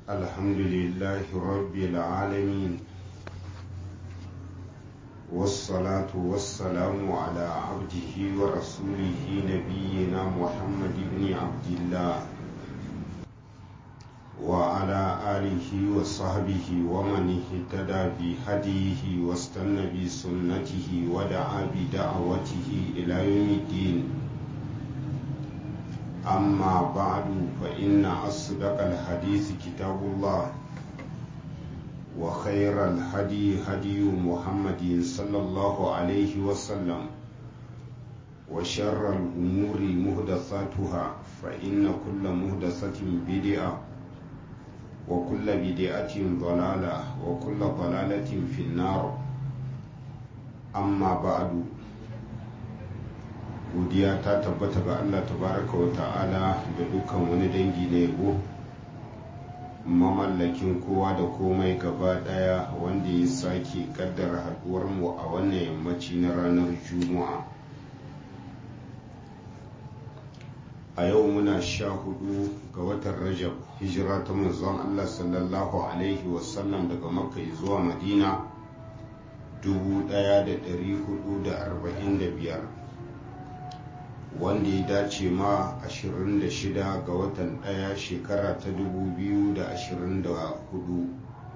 الحمد لله رب العالمين والصلاة والسلام على عبده ورسوله نبينا محمد بن عبد الله وعلى آله وصحبه ومن اهتدى بهديه واستنى بسنته ودعا بدعوته إلى يوم الدين أما بعد فإن أصدق الحديث كتاب الله وخير الهدي هدي محمد صلى الله عليه وسلم وشر الأمور مهدثاتها فإن كل مهدثة بدعة وكل بدعة ضلالة وكل ضلالة في النار أما بعد godiya ta tabbata ga Allah tabaraka wa ta'ala da dukkan wani dangi na yabo mamallakin kowa da komai gaba daya wanda ya sake kaddara haduwar mu a wannan yammaci na ranar juma'a a yau muna sha hudu ga watan rajab hijira ta manzon Allah sallallahu alaihi wasallam daga makka zuwa madina 1445 wanda ya dace ma 26 ga watan ɗaya shekara ta 2024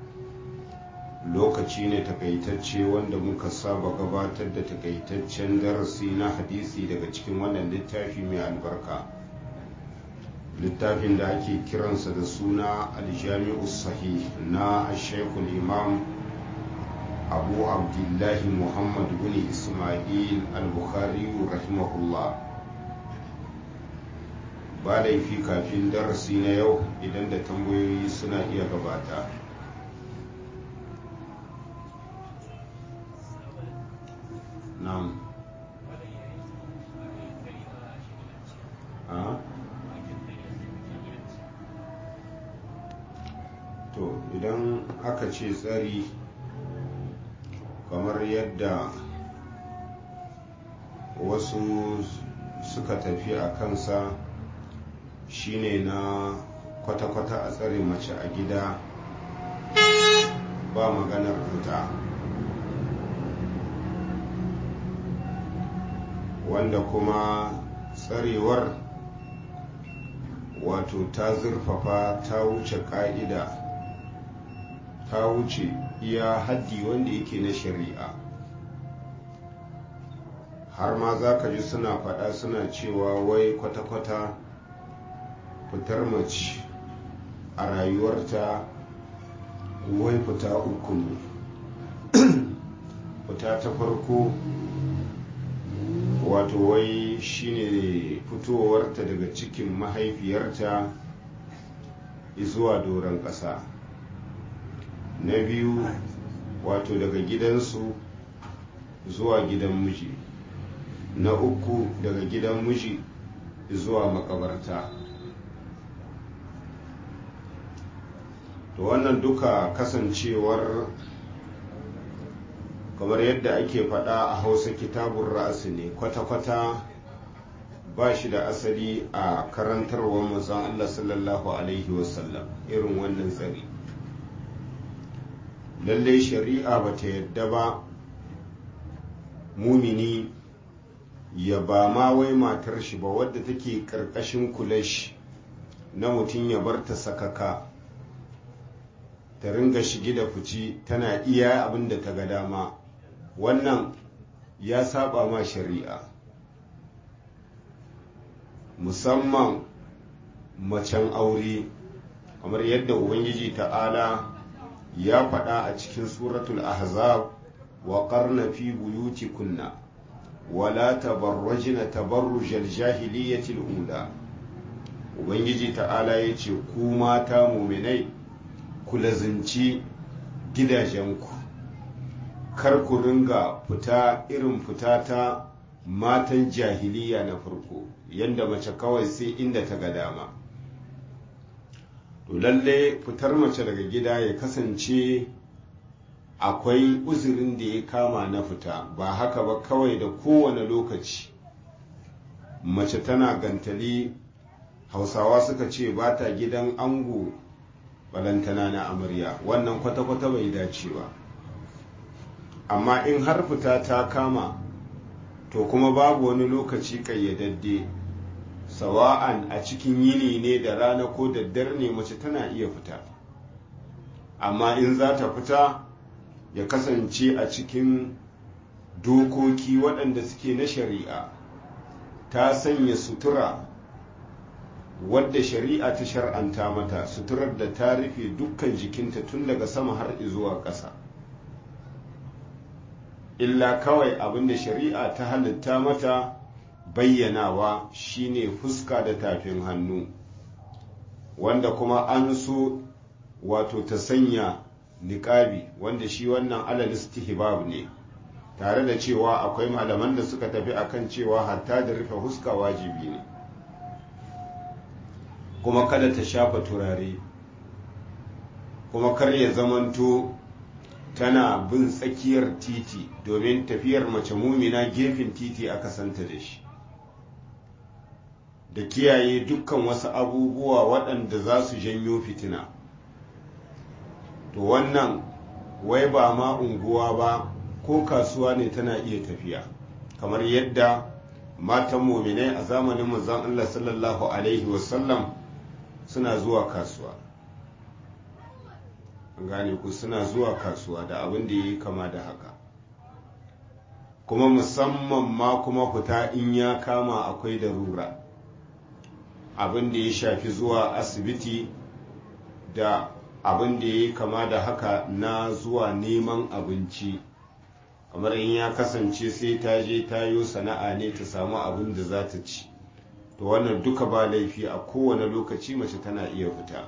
lokaci ne takaitacce wanda muka saba gabatar da takaitaccen darasi na hadisi daga cikin wannan littafi mai albarka littafin da ake kiransa da suna aljami'u sahih na shekul imam abu abdullahi muhammad bin ismail al-bukhari rahimahullah ba laifi kafin darasi na yau idan da tambayoyi suna iya gabata na'am to idan aka ce tsari kamar yadda wasu suka tafi a kansa shine na kwata-kwata a tsare mace a gida ba maganar fita wanda kuma tsarewar wato ta zurfafa ta wuce ka'ida ta wuce iya haddi wanda yake na shari'a har ma za ka ji suna faɗa suna cewa wai kwata-kwata fitar mace a rayuwarta wai fita uku ne fita ta farko wato wai shine fitowarta daga cikin mahaifiyarta zuwa doron ƙasa na biyu wato daga gidansu zuwa gidan miji na uku daga gidan miji zuwa makabarta to wannan duka kasancewar kamar yadda ake faɗa a hausa kitabun ra'asi ne kwata-kwata ba shi da asali a karantarwar mazan Allah sallallahu Alaihi wasallam irin wannan tsari lallai shari'a ba ta yadda ba mumini ya ba ma wai matar shi ba wadda take ƙarƙashin kulashi na mutum ya bar ta sakaka ta ringa shige da fici tana iya abin da ta ga dama wannan ya saba ma shari'a musamman macen aure kamar yadda ubangiji ta'ala ya faɗa a cikin suratul ahzab wa qarna fi buyutikunna wala tabarrajna tabarrujal jahiliyatil ula ubangiji ta'ala ya ce ku mata muminai ku lazinci gidajenku kar ku ringa fita irin fita ta matan jahiliya na farko yadda mace kawai sai inda ta ga dama to lalle fitar mace daga gida ya kasance akwai uzurin da ya kama na fita ba haka ba kawai da kowane lokaci mace tana gantali hausawa suka ce ba ta gidan ango balantana na amarya wannan kwata-kwata bai dace ba amma in har fita ta kama to kuma babu wani lokaci kayyadadde sawa'an a cikin yini ne da rana ko daddare ne mace tana iya fita amma in za ta fita ya kasance a cikin dokoki waɗanda suke na shari'a ta sanya sutura wadda shari'a ta shar'anta mata suturar da ta rufe dukkan jikinta tun daga sama har zuwa ƙasa illa kawai abinda shari'a ta halitta mata bayyanawa shine fuska da tafin hannu wanda kuma an so wato ta sanya niƙabi wanda shi wannan alal istihbab ne tare da cewa akwai malaman da suka tafi akan cewa hatta da rufe fuska wajibi ne kuma kada ta shafa turare kuma kar ya zamanto tana bin tsakiyar titi domin tafiyar mace mumina gefen titi aka santa da shi da kiyaye dukkan wasu abubuwa waɗanda za su janyo fitina to wannan wai ba ma unguwa ba ko kasuwa ne tana iya tafiya kamar yadda matan muminai a zamanin manzon Allah sallallahu alaihi wasallam suna zuwa kasuwa gane ku suna zuwa kasuwa da abin da yi kama da haka kuma musamman ma kuma fita in ya kama akwai darura abin da ya shafi zuwa asibiti da abin da ya yi kama da haka na zuwa neman abinci kamar in ya kasance sai ta je ta yi sana'a ne ta samu abin da za ta ci to wannan duka ba laifi a kowane lokaci mace tana iya fita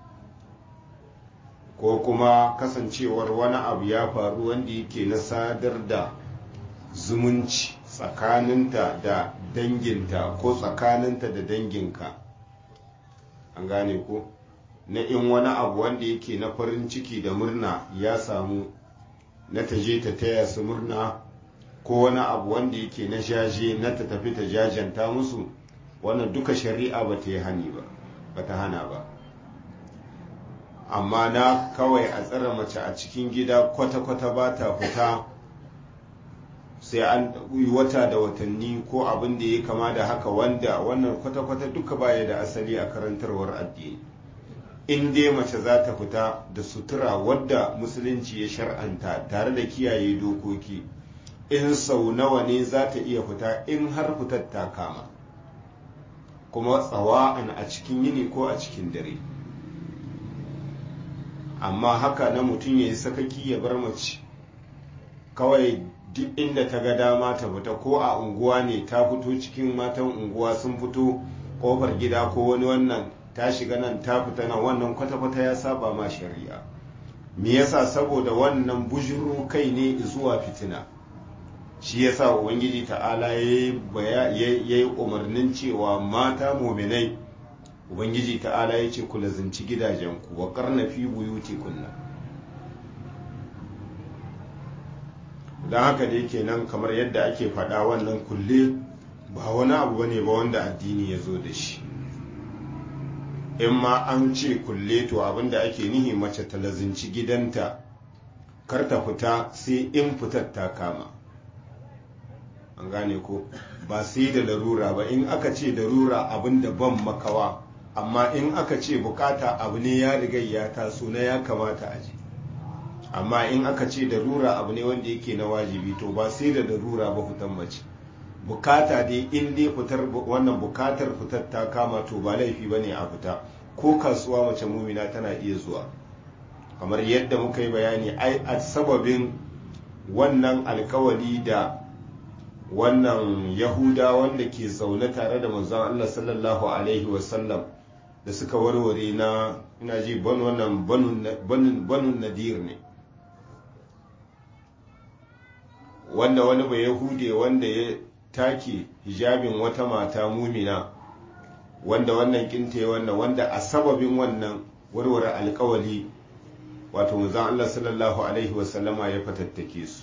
ko kuma kasancewar wani abu ya faru wanda yake na sadar da zumunci tsakaninta da danginta ko tsakaninta da danginka an gane ko na in wani abu wanda yake na farin ciki da murna ya samu na ta je ta taya su murna ko wani abu wanda yake na jaje na ta tafi ta jajanta musu wannan duka shari'a ba ta yi hani ba ba ta hana ba amma na kawai a tsara mace a cikin gida kwata-kwata ba ta fita sai an yi wata da watanni ko abin da ya kama da haka wanda wannan kwata-kwata duka baya da asali a karantarwar addini in dai mace za ta fita da sutura wadda musulunci ya shar'anta tare da kiyaye dokoki in sau nawa ne za ta iya fita in har fitar ta kama kuma tsawa'an a cikin yini ko a cikin dare amma haka na mutum ya yi sakaki ya bar mace kawai duk inda ta ga dama ta fita ko a unguwa ne ta fito cikin matan unguwa sun fito kofar gida ko wani wannan ta shiga nan ta fita nan wannan kwata-kwata ya saba ma shari'a me yasa saboda wannan bujiro kai ne zuwa fitina shi yasa ubangiji ta'ala ya yi umarnin cewa mata muminai ubangiji ta'ala ya ce ku lazinci gidajenku wa karna fi buyuti kunna don haka dai kenan kamar yadda ake faɗa wannan kulle ba wani abu bane ba wanda addini ya zo da shi in ma an ce kulle to abinda ake nihi mace ta lazinci gidanta kar ta fita sai in fitar ta kama an gane ko ba sai da larura ba in aka ce larura abin da ban makawa amma in aka ce bukata abu ne ya riga ya taso na ya kamata a ji amma in aka ce larura abu ne wanda yake na wajibi to ba sai da larura ba fitan mace bukata dai in dai fitar wannan bukatar fitar ta kama to ba laifi ba ne a fita ko kasuwa mace mumina tana iya zuwa kamar yadda muka yi bayani ai a sababin wannan alkawali da wannan yahuda wanda ke zaune tare da manzon Allah sallallahu alaihi wasallam da suka warware na ina ji ban wannan banun nadir ne wanda wani bai yahude wanda ya take hijabin wata mata mumina wanda wannan kinte wannan wanda a sababin wannan warware alkawali wato manzon Allah sallallahu alaihi wasallama ya fatattake su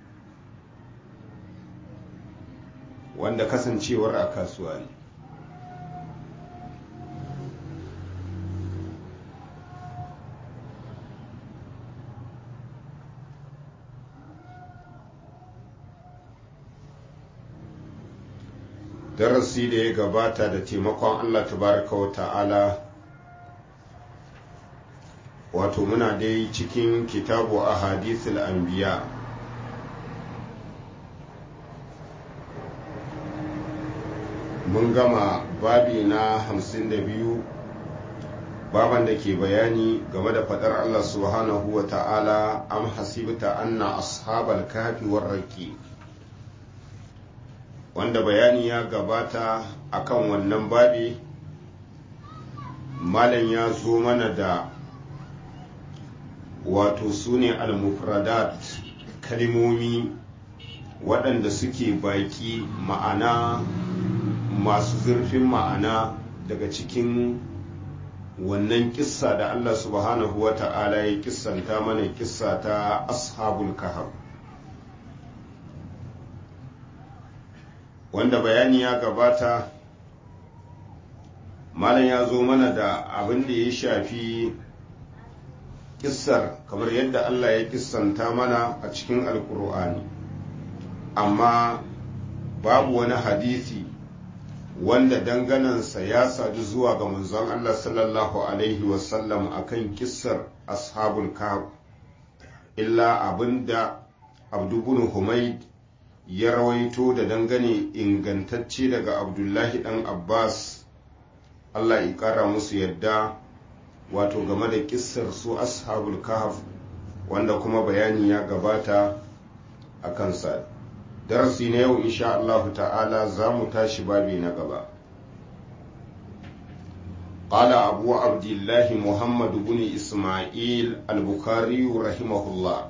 wanda kasancewar a kasuwa ne darasi da ya gabata da taimakon allah tabaraka wa ta'ala wato muna dai cikin kitabu a hadithul anbiya mun gama babi na hamsin da biyu baban da ke bayani game da fadar Allah subhanahu wa ta'ala am hasibta anna ashabal kafi warraki wanda bayani ya gabata akan wannan babi malam ya zo mana da wato su ne al-mufradat kalimomi waɗanda suke baki ma'ana masu zurfin ma'ana daga cikin wannan kissa da Allah subhanahu wa ta'ala ya kissanta mana kissa ta ashabul kahf wanda bayani ya gabata malam ya zo mana da abin da ya shafi kissar kamar yadda Allah ya kissanta mana a cikin alkur'ani amma babu wani hadisi wanda danganansa ya sadu zuwa ga manzon Allah sallallahu Alaihi wasallam a kan kissar ashabul kahf illa abinda abdubun humaid ya rawaito da dangane ingantacce daga abdullahi dan abbas Allah ya kara musu yadda wato game da kissar su ashabul kahf wanda kuma bayani ya gabata a kansa darasi na yau insha Allah ta'ala za mu tashi babi na gaba قال أبو عبد الله محمد بن إسماعيل البخاري رحمه الله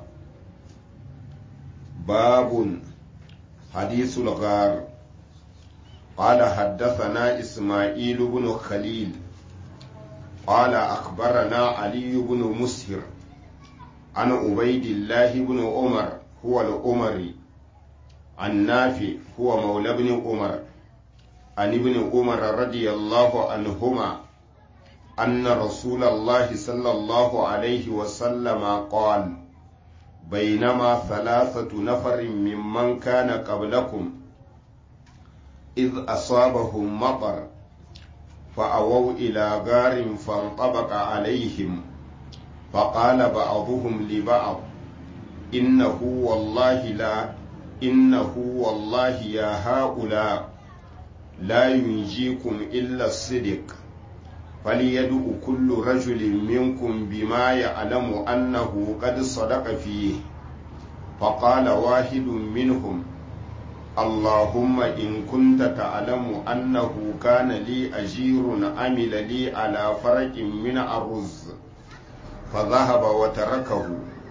باب حديث الغار قال حدثنا إسماعيل بن خليل قال أخبرنا علي بن مسهر عن عبيد الله بن عمر هو الأمري عن نافع هو مولى ابن عمر عن ابن عمر رضي الله عنهما أن رسول الله صلى الله عليه وسلم قال بينما ثلاثة نفر ممن كان قبلكم إذ أصابهم مطر فأووا إلى غار فانطبق عليهم فقال بعضهم لبعض إنه والله لا إنه والله يا هؤلاء لا ينجيكم إلا الصدق فليدع كل رجل منكم بما يعلم أنه قد صدق فيه فقال واحد منهم اللهم إن كنت تعلم أنه كان لي أجير عمل لي على فرق من الرز فذهب وتركه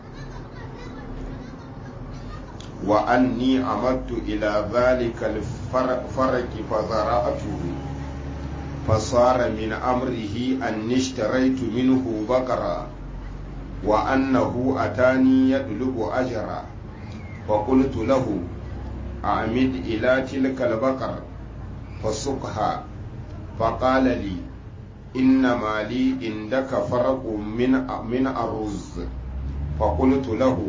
وأني عمدت إلى ذلك الفرق فزرعته فصار من أمره أني اشتريت منه بقرة وأنه أتاني يطلب أجرا فقلت له أعمد إلى تلك البقر فسقها فقال لي إنما لي عندك فرق من من الرز فقلت له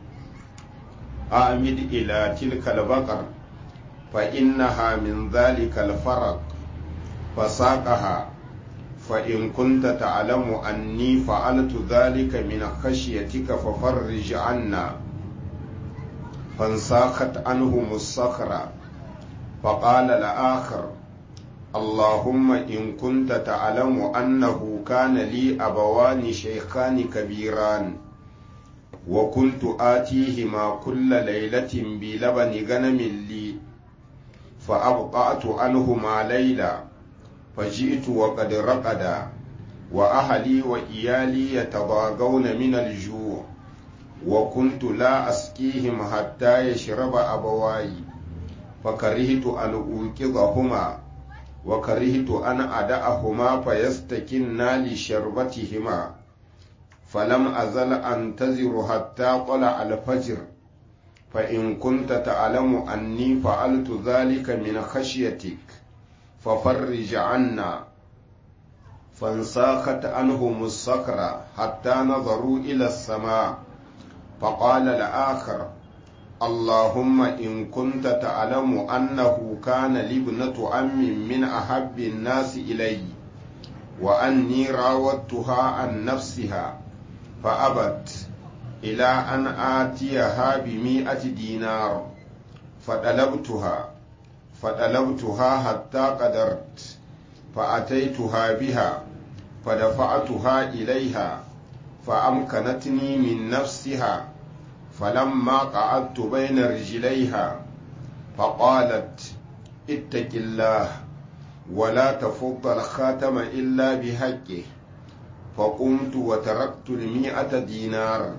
أعمد إلى تلك البقر فإنها من ذلك الفرق فساقها فإن كنت تعلم أني فعلت ذلك من خشيتك ففرج عنا فانساخت عنهم الصخرة فقال الآخر اللهم إن كنت تعلم أنه كان لي أبوان شيخان كبيران وكنت آتيهما كل ليلة بلبن غنم لي فأبطأت عنهما ليلة فجئت وقد رقدا وأهلي وإيالي يتضاغون من الجوع وكنت لا أسقيهم حتى يشرب أبواي فكرهت أن أوقظهما وكرهت أن أدعهما فيستكنا لشربتهما فلم أزل أنتظر حتى طلع الفجر فإن كنت تعلم أني فعلت ذلك من خشيتك ففرج عنا فانساخت عنهم الصخرة حتى نظروا إلى السماء فقال الآخر اللهم إن كنت تعلم أنه كان لابنة أم من أحب الناس إلي وأني راودتها عن نفسها فأبت إلى أن آتيها بمئة دينار فطلبتها فطلبتها حتى قدرت فأتيتها بها فدفعتها إليها فأمكنتني من نفسها فلما قعدت بين رجليها فقالت اتق الله ولا تفض الخاتم إلا بحقه فقمت وتركت المئة دينار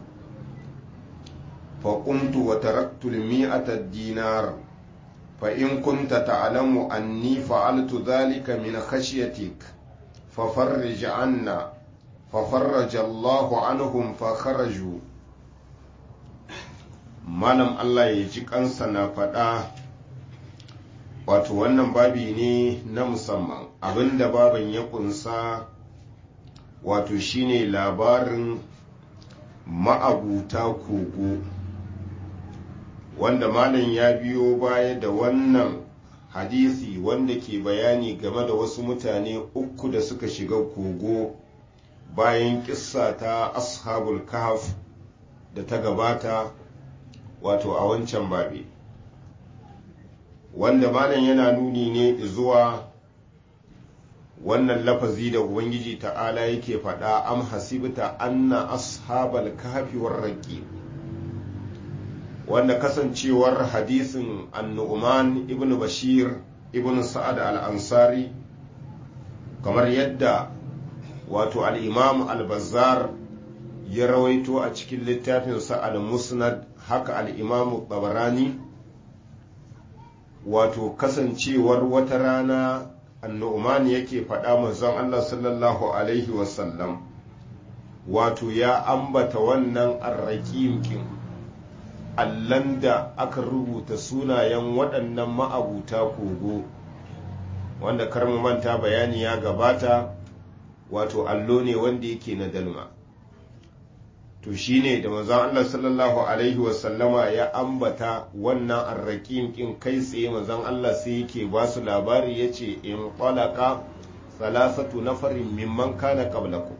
فقمت وتركت المئة دينار فإن كنت تعلم أني فعلت ذلك من خشيتك ففرج عنا ففرج الله عنهم فخرجوا malam Allah ya ji kansa na faɗa wato wannan babi ne na musamman abinda baban ya kunsa wato shine labarin ma'abuta kogo wanda malam ya biyo baya da wannan hadisi wanda ke bayani game da wasu mutane uku da suka shiga kogo bayan kissa ta ashabul kahf da ta gabata wato a wancan babi wanda malam yana nuni ne zuwa wannan lafazi da ubangiji ta'ala yake faɗa am hasibta anna ashabal kahfi war raqib wanda kasancewar hadisin annu'man ibn bashir ibn sa'ad al-ansari kamar yadda wato al-imam al-bazzar ya rawaito a cikin littafinsa al-musnad haka al-imam tabarani wato kasancewar wata rana annu'man yake faɗa manzon Allah sallallahu alaihi wasallam wato ya ambata wannan arraƙim kin allan da aka rubuta sunayen waɗannan ma'abuta kogo wanda karmu manta bayani ya gabata wato allo ne wanda yake na dalma to shine da manzon Allah sallallahu alaihi wasallama ya ambata wannan arraƙin ƙin kai tsaye manzon Allah sai yake ba su labari yace in qalaka salasatu nafarin mimman kana qablakum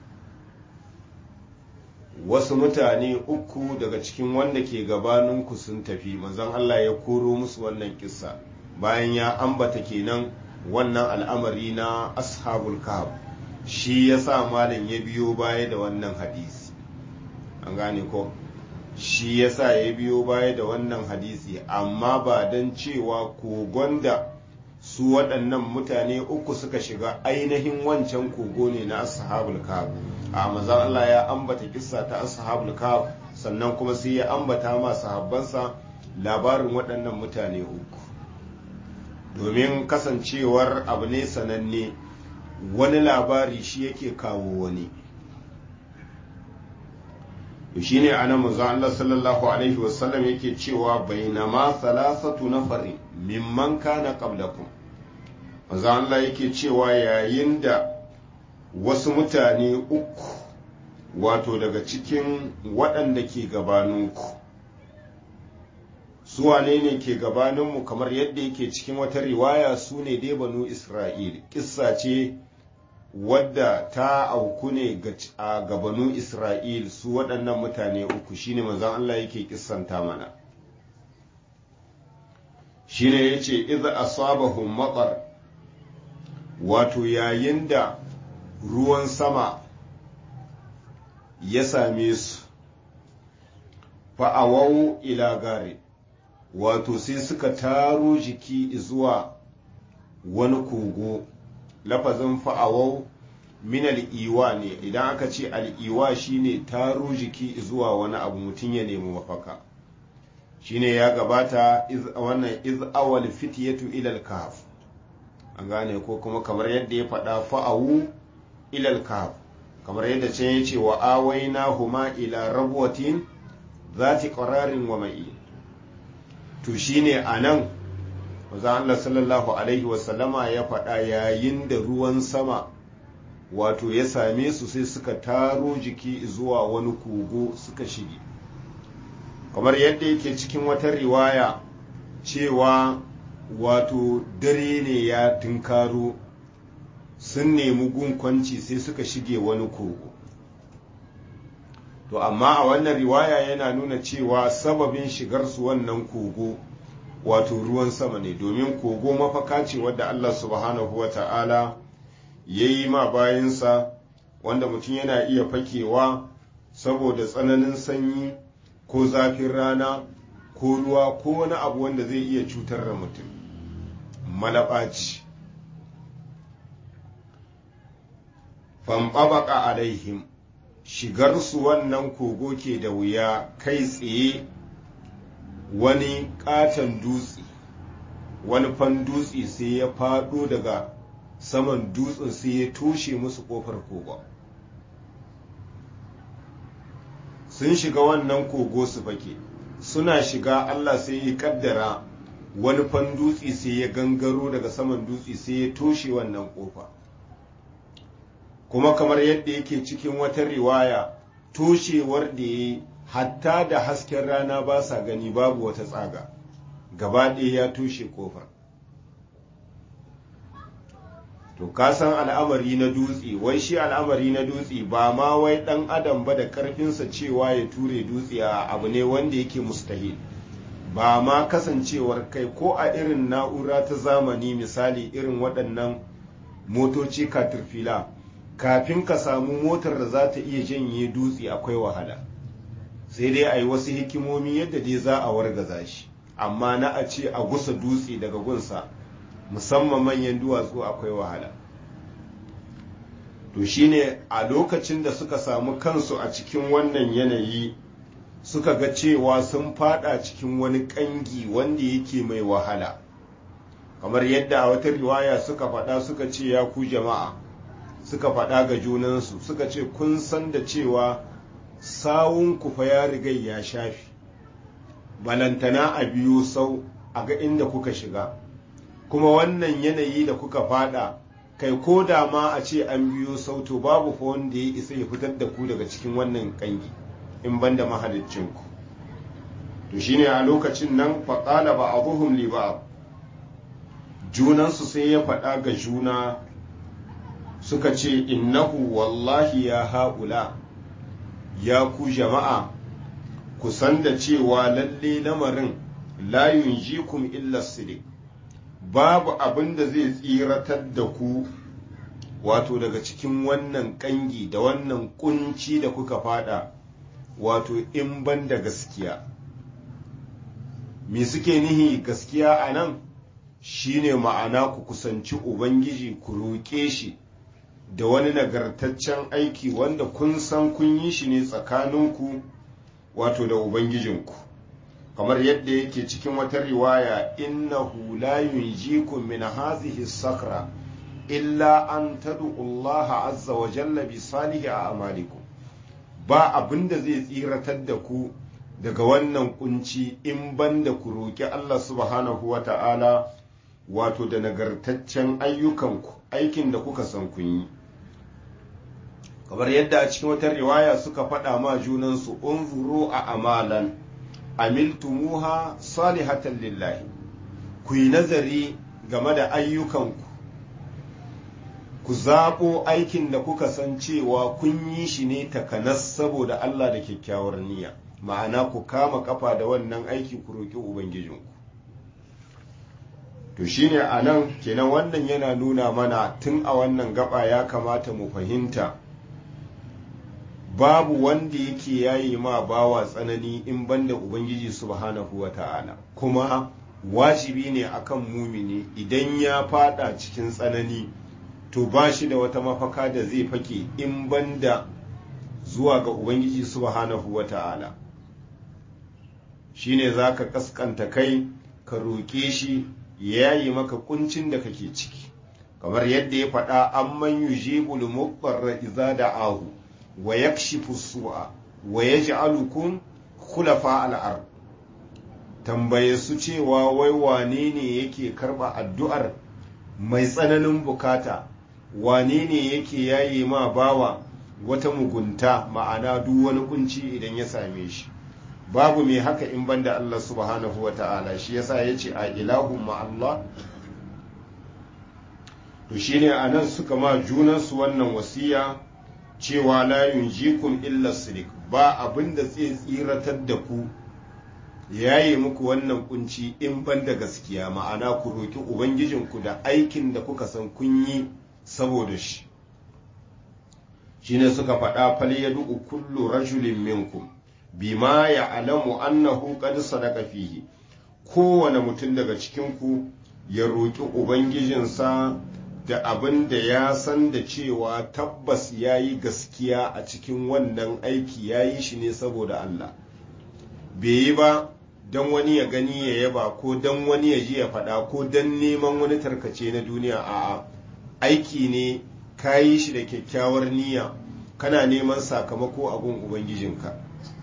wasu mutane uku daga cikin wanda ke gabaninku sun tafi manzon Allah ya koro musu wannan kissa bayan ya ambata kenan wannan al'amari na ashabul kahf shi ya sa malam ya biyo baya da wannan hadisi an gane ko shi ya sa ya biyo baya da wannan hadisi amma ba don cewa kogon da su waɗannan mutane uku suka shiga ainihin wancan kogo ne na ashabul kahf a mazan Allah ya ambata kissa ta ashabul kahf sannan kuma sai ya ambata ma sahabbansa labarin waɗannan mutane uku domin kasancewar abu ne sananne wani labari shi yake kawo wani shi ne ana manzon Allah sallallahu alaihi wasallam yake cewa bainama salasatu nafarin mimman kana qablakum manzon Allah yake cewa yayin da wasu mutane uku wato daga cikin waɗanda ke gabaninku su wane ne ke gabaninmu kamar yadda yake cikin wata riwaya su ne dai banu isra'il kissa ce wadda ta auku ne a gabanu isra'il su waɗannan mutane uku shine manzon Allah yake kissanta mana shine yace idza asabahum matar wato yayin da ruwan sama ya same su fa'awau ila gare wato sai suka taro jiki zuwa wani kogo lafazin fa'awau min al'iwa ne idan aka ce al'iwa shine taro jiki zuwa wani abu mutum ya nemi mafaka shine ya gabata wannan iz awal fityatu ilal kahf an gane ko kuma kamar yadda ya faɗa fa'awu ilal kahf kamar yadda can ya ce wa awaina huma ila rabwatin zati qararin wa ma'i to shine anan manzo Allah sallallahu alaihi wasallama ya faɗa yayin da ruwan sama wato ya same su sai suka taro jiki zuwa wani kogo suka shige kamar yadda yake cikin wata riwaya cewa wato dare ne ya tunkaro sun nemi gunkwanci sai suka shige wani kogo to amma a wannan riwaya yana nuna cewa sababin shigarsu wannan kogo wato ruwan sama ne domin kogo mafaka ce wadda Allah subhanahu wa ta'ala ya yi ma bayansa wanda mutum yana iya fakewa saboda tsananin sanyi ko zafin rana ko ruwa ko wani abu wanda zai iya cutar da mutum malaɓaci famɓaɓaƙa alaihim shigarsu wannan kogo ke da wuya kai tsaye wani ƙaton dutse wani fan dutse sai ya faɗo daga saman dutsen sai ya toshe musu ƙofar kogon sun shiga wannan kogo su fake suna shiga Allah sai ya kaddara wani fan dutse sai ya gangaro daga saman dutse sai ya toshe wannan kofa kuma kamar yadda yake cikin wata riwaya toshewar da ya hatta da hasken rana ba sa gani babu wata tsaga gaba ɗaya ya toshe kofar to ka san al'amari na dutse wai shi al'amari na dutse ba ma wai ɗan adam ba da ƙarfinsa cewa ya ture dutse a abu ne wanda yake mustahil ba ma kasancewar kai ko a irin na'ura ta zamani misali irin waɗannan motoci katirfila kafin ka samu motar da za ta iya janye dutse akwai wahala sai dai a yi wasu hikimomi yadda dai za a wargaza shi amma na a ce a gusa dutse daga gunsa musamman manyan duwatsu akwai wahala to shine a lokacin da suka samu kansu a cikin wannan yanayi suka ga cewa sun fada cikin wani kangi wanda yake mai wahala kamar yadda a wata riwaya suka faɗa suka ce ya ku jama'a suka faɗa ga junansu suka ce kun san da cewa sawun fa ya riga ya shafi balantana a biyu sau a ga inda kuka shiga kuma wannan yanayi da kuka fada kai ko da ma a ce an biyo sauto babu fa wanda ya isa ya fitar da ku daga cikin wannan kangi in ban da mahaliccinku to shine a lokacin nan faƙala ba abuhum li ba junansu sai ya faɗa ga juna suka ce innahu wallahi ya haƙula ya ku jama'a ku san da cewa lalle lamarin la yunjikum illa sidik babu abin da zai tsiratar da ku wato daga cikin wannan kangi da wannan kunci da kuka fada wato in ban da gaskiya me suke nihi gaskiya a nan shine ma'ana ku kusanci ubangiji ku roƙe shi da wani nagartaccen aiki wanda kun san kun yi shi ne tsakaninku wato da ubangijinku kamar yadda yake cikin wata riwaya innahu la yunjikum min hazihi sakra illa an tad'u Allah azza wa jalla bi salihi a'malikum ba abinda zai tsiratar da ku daga wannan kunci in banda ku roki Allah subhanahu wa ta'ala wato da nagartaccen ayyukanku aikin da kuka san kun yi kamar yadda a cikin wata riwaya suka faɗa ma junansu unzuru a amalan amiltumuha salihatan lillahi ku yi nazari game da ayyukanku ku zaɓo aikin da kuka san cewa kun yi shi ne takanas saboda Allah da kyakkyawar niyya ma'ana ku kama kafa da wannan aiki ku roƙi ubangijinku to shine a nan kenan wannan yana nuna mana tun a wannan gaba ya kamata mu fahimta babu wanda yake yayi ma bawa tsanani in banda ubangiji subhanahu wa ta'ala kuma wajibi ne akan mumini idan ya fada cikin tsanani to ba shi da wata mafaka da zai fake in banda zuwa ga ubangiji subhanahu wa ta'ala shine za ka kaskanta kai ka roƙe shi ya yi maka kuncin da kake ciki kamar yadda ya faɗa an man yujibul muqarra iza da'ahu wa yakshifu su'a wa yaj'alukum khulafa al-ard tambaye su cewa wai wane ne yake karba addu'ar mai tsananin bukata wane ne yake yaye ma bawa wata mugunta ma'ana duk wani kunci idan ya same shi babu mai haka in banda Allah subhanahu wa ta'ala shi yasa ya ce a ilahun Allah to shine a nan suka ma junansu wannan wasiya cewa la yunjikum illa sirik ba abin da zai tsiratar da ku yayi muku wannan kunci in ban da gaskiya ma'ana ku roki ubangijinku da aikin da kuka san kun yi saboda shi shine suka faɗa fal yadu kullu rajulin minkum bima ya'lamu annahu qad sadaqa fihi kowane mutum daga cikin ku ya roki ubangijinsa da abin da ya san da cewa tabbas ya yi gaskiya a cikin wannan aiki ya yi shi ne saboda Allah bai yi ba don wani ya gani ya yaba ko don wani ya ji ya faɗa ko don neman wani tarkace na duniya a aiki ne ka yi shi da kyakkyawar niyya kana neman sakamako a gun ubangijinka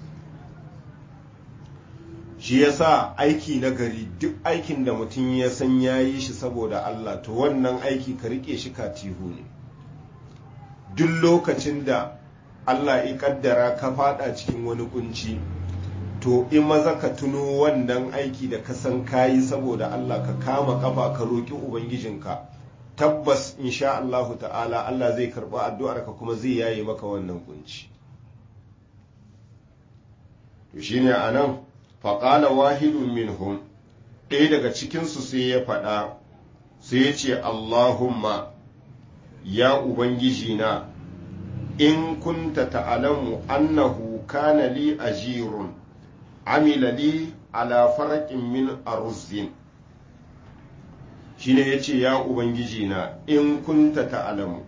shi yasa aiki na gari duk aikin da mutum ya san ya yi shi saboda Allah to wannan aiki ka rike shi katihu ne duk lokacin da Allah ya kaddara ka fada cikin wani kunci to in maza ka tuno wannan aiki da ka san kayi saboda Allah ka kama kafa ka roki ubangijinka tabbas insha Allahu ta'ala Allah zai karba addu'arka kuma zai yaye maka wannan kunci to shine anan faƙala wahidun minhum ɗaya daga cikinsu sai ya faɗa sai ya ce Allahumma ya Ubangiji na in kunta ta'alamu annahu kana li ajirun amila li ala faraƙin min aruzin shine ya ce ya Ubangiji na in kunta ta'alamu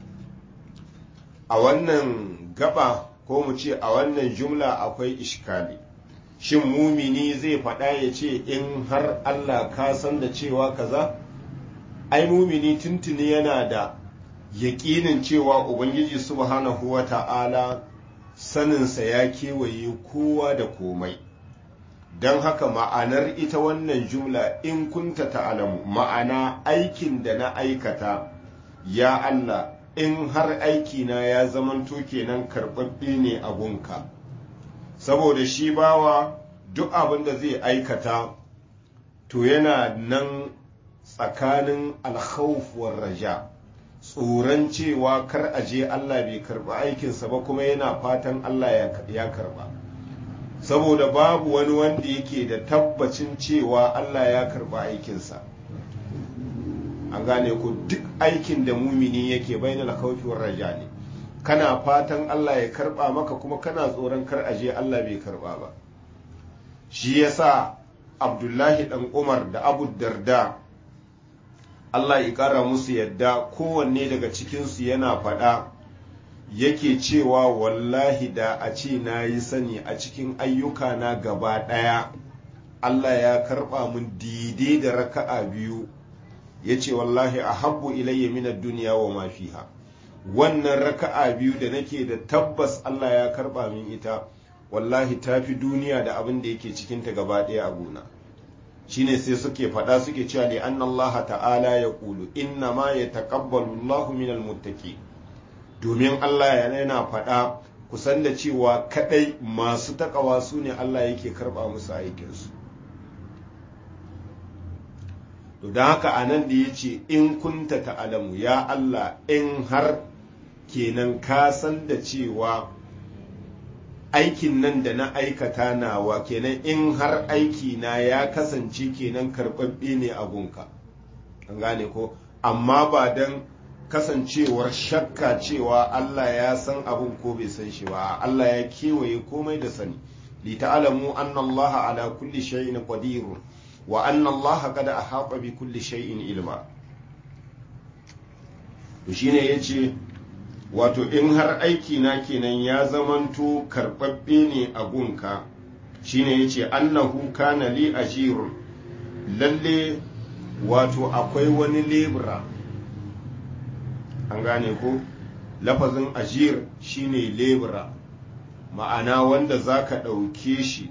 a wannan gaba ko mu ce a wannan jumla akwai ishkali shin mumini zai faɗa ya ce in har Allah ka san da cewa kaza ai mumini tuntuni yana da yaƙinin cewa ubangiji subhanahu wa ta'ala saninsa ya kewaye kowa da komai don haka ma'anar ita wannan jumla in kunta ta'alamu ma'ana aikin da na aikata ya Allah in har aikina ya zamanto kenan karɓaɓɓe ne a gunka saboda shi bawa duk abin da zai aikata to yana nan tsakanin alkhawfuwar raja tsoron cewa kar a je Allah bai karba aikinsa ba kuma yana fatan Allah ya karba saboda babu wani wanda yake da tabbacin cewa Allah ya karba aikinsa an gane ku duk aikin da mumini yake bainal khawfi war raja ne kana fatan Allah ya karba maka kuma kana tsoron kar aje Allah bai karba ba shi yasa Abdullahi dan Umar da Abu Darda Allah ya kara musu yadda kowanne daga cikinsu yana faɗa yake cewa wallahi da a ce na yi sani a cikin ayyuka na gaba ɗaya Allah ya karɓa mun daidai da raka'a biyu ya ce wallahi a habbu ilayya minar duniya wa ma fiha wannan raka'a biyu da nake da tabbas Allah ya karɓa min ita wallahi ta fi duniya da abin da yake cikinta gaba ɗaya a gona shine sai suke faɗa suke cewa ne an Allah ta'ala ya ƙulu inna ma ya taƙabbalu Allah minal muttaqi domin Allah yana faɗa kusan da cewa kaɗai masu taƙawa su ne Allah yake karɓa musu aikinsu to don haka a nan da ya ce in kunta ta'alamu ya Allah in har kenan ka san da cewa aikin nan da na aikata nawa kenan in har aiki na ya kasance kenan karɓaɓɓe ne a gunka an gane ko amma ba don kasancewar shakka cewa Allah ya san abun ko bai san shi ba Allah ya kewaye komai da sani li ta'lamu anna Allah ala kulli shay'in qadir wa anna Allah qad ahata bi kulli shay'in ilma to shine yace wato in har aiki na kenan ya zamanto karɓaɓɓe ne a gunka shine yace annahu kana li ajirun lalle wato akwai wani lebura an gane ko lafazin ajir shine lebura ma'ana wanda za ka ɗauke shi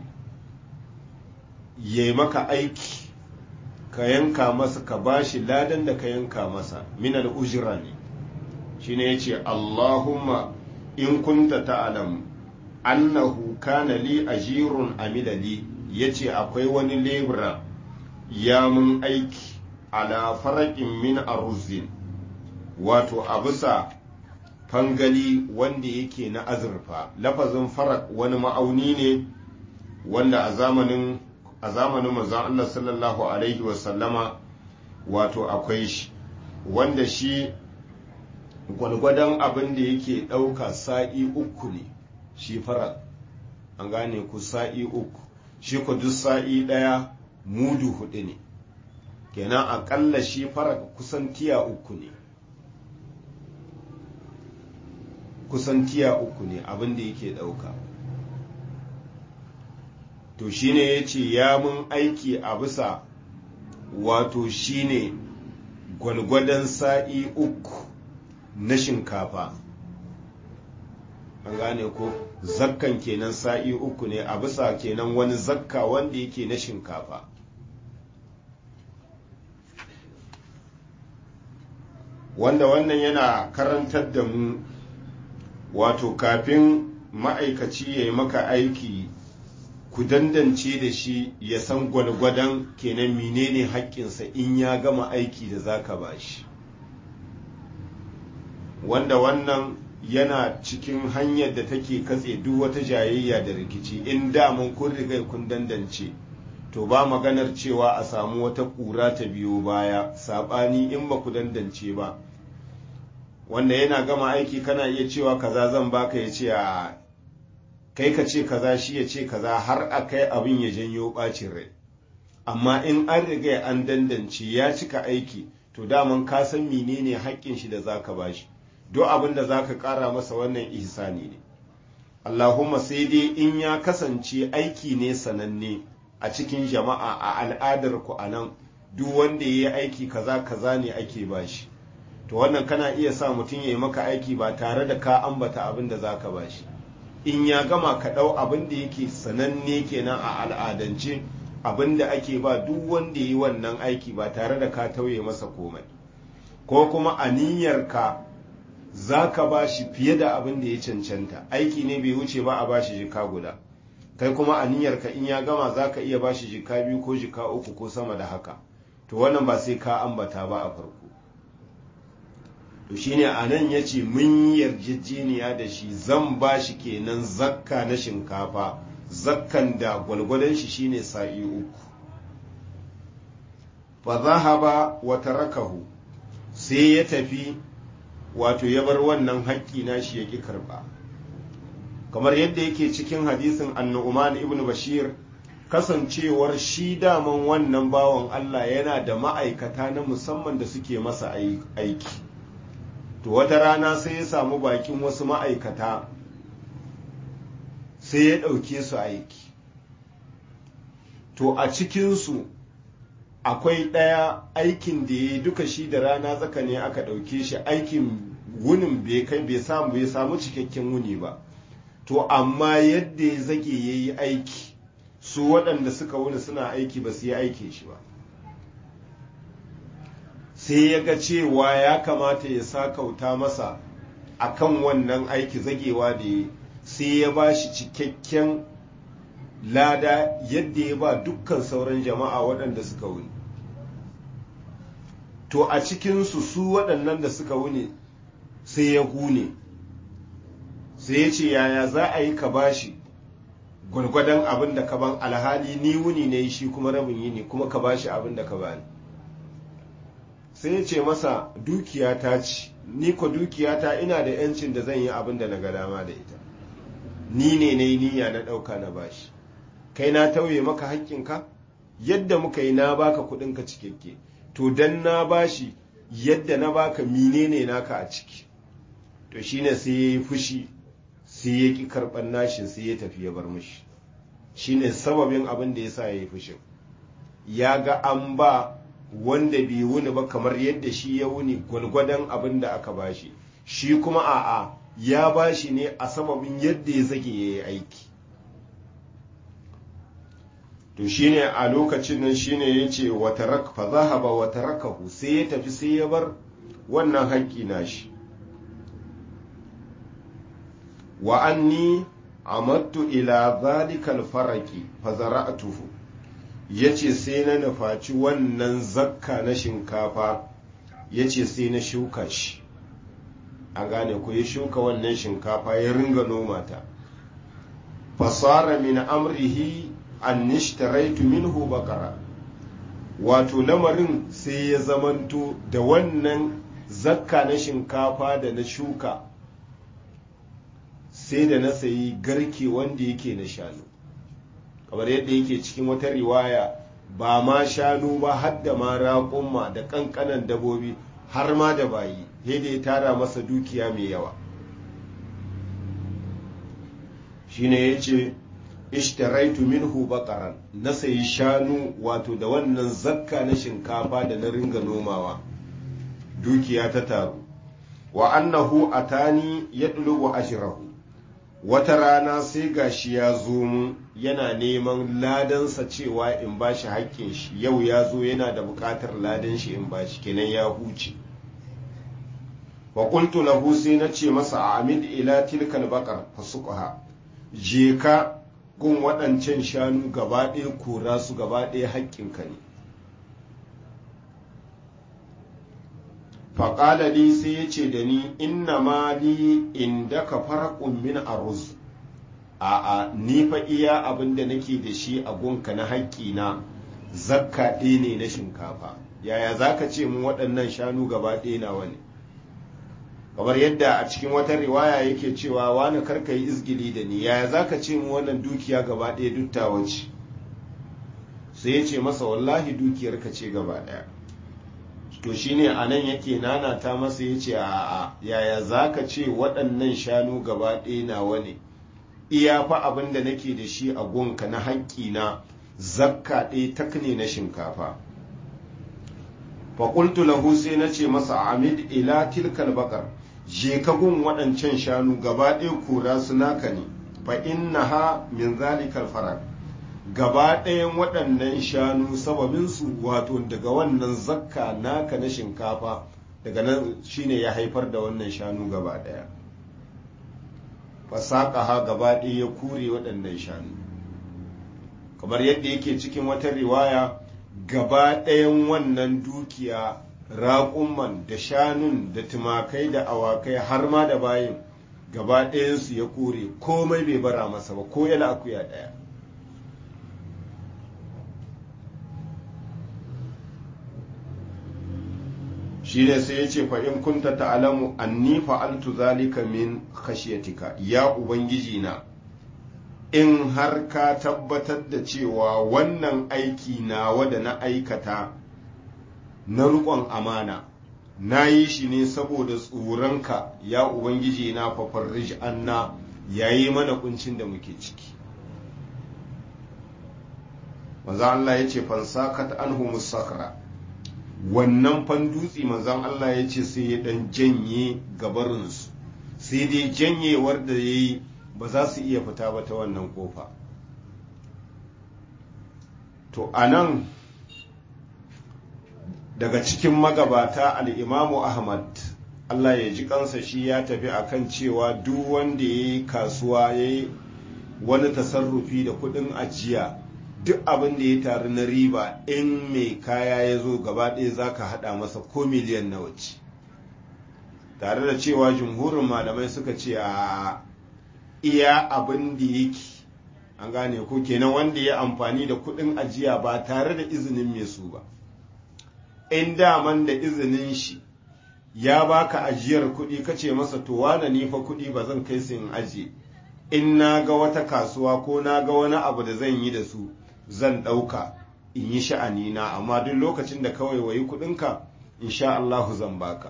ya maka aiki ka yanka masa ka bashi ladan da ka yanka masa minal ujira ne shine yace Allahumma in kunta ta'lam annahu kana li ajirun amilali yace akwai wani lebura ya mun aiki ala faraƙin min aruzin wato a bisa fangali wanda yake na azurfa lafazin farak wani ma'auni ne wanda a zamanin a zamanin manzon Allah sallallahu alaihi wasallama wato akwai shi wanda shi gwalgwadon abin da yake ɗauka sa'i uku ne shi farak an gane ku sa'i uku shi ku duk sa'i ɗaya mudu hudu ne kenan aƙalla shi farak kusan tiya uku ne kusan tiya uku ne abin da yake ɗauka to shine ya ce ya mun aiki a bisa wato shine gwalgwadon sa'i uku na shinkafa an gane ko zakkan kenan sa'i uku ne a bisa kenan wani zakka wanda yake na shinkafa wanda wannan yana karantar da mu wato kafin ma'aikaci ya yi maka aiki ku dandance da shi ya san gwalgwadon kenan menene haƙƙinsa in ya gama aiki da zaka ba shi wanda wannan yana cikin hanyar da take katse duk wata jayayya da rikici in daman kun riga kun dandance to ba maganar cewa a samu wata ƙura ta biyo baya saɓani in ba ku dandance ba wanda yana gama aiki kana iya cewa kaza zan baka ya ce a kai ka ce kaza shi ya ce kaza har a kai abin ya janyo ɓacin rai amma in an riga an dandance ya cika aiki to daman ka san menene haƙƙin shi da zaka bashi duk abin da zaka ƙara masa wannan ihsani ne Allahumma sai dai in ya kasance aiki ne sananne a cikin jama'a a al'adar ku anan duk wanda ya yi aiki kaza kaza ne ake bashi to wannan kana iya sa mutum ya yi maka aiki ba tare da ka ambata abin da zaka bashi in ya gama ka ɗau abin da yake sananne kenan a al'adance abin da ake ba duk wanda ya yi wannan aiki ba tare da ka tauye masa komai ko kuma a niyyarka za ka ba shi fiye da abin da ya cancanta aiki ne bai wuce ba a ba shi jika guda kai kuma a niyyarka in ya gama za ka iya ba shi jika biyu ko jika uku ko sama da haka to wannan ba sai ka ambata ba a farko to shine a nan ya ce mun yarjejeniya da shi zan ba shi kenan zakka na shinkafa zakkan da gwalgwadon shi shine sa'i uku fa zahaba wa tarakahu sai ya tafi wato ya bar wannan haƙƙi na shi ya ƙi karɓa kamar yadda yake cikin hadisin annu'uman ibn bashir kasancewar shi daman wannan bawan Allah yana da ma'aikata na musamman da suke masa aiki to wata rana sai ya samu bakin wasu ma'aikata sai ya ɗauke su aiki to a cikinsu akwai ɗaya aikin da ya duka shi da rana tsaka ne aka ɗauke shi aikin wunin bai kai bai samu bai samu cikakken wuni ba to amma yadda ya zage ya yi aiki su waɗanda suka wuni suna aiki ba su yi aikin shi ba sai ya ga cewa ya kamata ya sakauta masa akan wannan aiki zagewa da ya sai ya ba shi cikakken lada yadda ya ba dukkan sauran jama'a waɗanda suka wuni to a cikinsu su waɗannan da suka wuni sai ya hune sai ya ce yaya za a yi ka bashi gwargwadon abin da ka ban alhali ni wuni ne shi kuma rabin yi ne kuma ka bashi abin da ka bani sai ya ce masa dukiya ta ci ni ko dukiya ta ina da yancin da zan yi abin da na ga dama da ita ni ne na yi niyya na ɗauka na bashi kai na tauye maka haƙƙinka yadda muka yi na baka kuɗinka cikakke to dan na bashi yadda na baka menene naka a ciki to shine sai ya yi fushi sai ya ƙi karɓar nashin sai ya tafi ya bar mishi shine sababin abin da ya sa ya yi fushin ya ga an ba wanda bai wuni ba kamar yadda shi ya wuni gwalgwadon abin da aka bashi shi kuma a'a ya bashi ne a sababin yadda ya zage ya yi aiki to shine a lokacin nan shine ya ce watarak fa zahaba watarakahu sai ya tafi sai ya bar wannan haƙƙi nashi wa anni amattu ila zalikal faraki fazara'tuhu yace sai na nufaci wannan zakka na shinkafa yace sai na shuka shi a gane ku ya shuka wannan shinkafa ya ringa noma ta fasara min amrihi an nishtaraitu minhu bakara wato lamarin sai ya zamanto da wannan zakka na shinkafa da na shuka sai da na sayi garke wanda yake na shanu kamar yadda yake cikin wata riwaya ba ma shanu ba har da ma raƙumma da ƙanƙanan dabobi har ma da bayi yadda ya tara masa dukiya mai yawa shine ya ce ishtaraitu minhu baqaran na sayi shanu wato da wannan zakka na shinkafa da na ringa nomawa dukiya ta taru wa annahu atani yadlubu ashrahu wata rana sai gashi ya zo mun yana neman ladansa cewa in bashi haƙƙin shi yau ya zo yana da buƙatar ladan shi in bashi kenan ya huce wa qultu lahu sai na ce masa amid ila tilkal baqar fasuqha je ka gun waɗancan shanu gaba ɗaya kora su gaba ɗaya haƙƙinka ne faƙala li sai ya ce da ni inna ma li inda ka farƙun min aruz a'a ni fa iya abin da nake da shi a gunka na haƙƙina zakka ɗaya ne na shinkafa yaya za ka ce mu waɗannan shanu gaba ɗaya na wani kamar yadda a cikin wata riwaya yake cewa wani karka yi izgili da ni yaya za ka ce mu wannan dukiya gaba ɗaya duttawa ce sai ya ce masa wallahi dukiyar ka ce gaba ɗaya to shine a nan yake nanata masa ya ce a yaya za ka ce waɗannan shanu gaba ɗaya nawa ne iya fa abin da nake da shi a gonka na haƙƙina zakka ɗaya tak ne na shinkafa faƙultu lahu sai na ce masa amid ila tilkal bakar je ka gun waɗancan shanu gaba ɗaya kura su naka ne fa innaha min zalikal farak gaba ɗayan waɗannan shanu sababinsu wato daga wannan zakka naka na shinkafa daga nan shine ya haifar da wannan shanu gaba ɗaya fasaƙaha gaba ɗaya ya kure waɗannan shanu kamar yadda yake cikin wata riwaya gaba ɗayan wannan dukiya raƙumman da shanun da tumakai da awakai har ma da bayin gaba ɗayansu ya kore komai bai bara masa ba ko yana akuya ɗaya shi ne sai ya ce in kunta ta'alamu anni fa'altu zalika min khashiyatika ya ubangiji na in har ka tabbatar da cewa wannan aiki nawa da na aikata na riƙon amana na yi shi ne saboda tsoronka ya ubangiji na fafarrij anna yayi mana kuncin da muke ciki manzo Allah ya ce fansakat anhu musakra wannan fan dutse manzon Allah ya ce sai ya dan janye gabarinsu sai dai janyewar da ya yi ba za su iya fita ba ta wannan kofa to a nan daga cikin magabata al'imamu ahmad Allah ya ji kansa shi ya tafi akan cewa duk wanda ya yi kasuwa ya yi wani tasarrufi da kudin ajiya duk abin da ya taru na riba in mai kaya ya zo gaba ɗaya za ka haɗa masa ko miliyan na wace tare da cewa jumhurin malamai suka ce a iya abin da yake an gane ko kenan wanda ya amfani da kuɗin ajiya ba tare da izinin mai su ba in daman da izinin shi ya baka ajiyar kuɗi kace masa to wane ni fa kuɗi ba zan kai su in ajiye in na ga wata kasuwa ko na ga wani abu da zan yi da su zan ɗauka in yi sha'anina amma duk lokacin da kawai wayi kuɗinka insha Allahu zan baka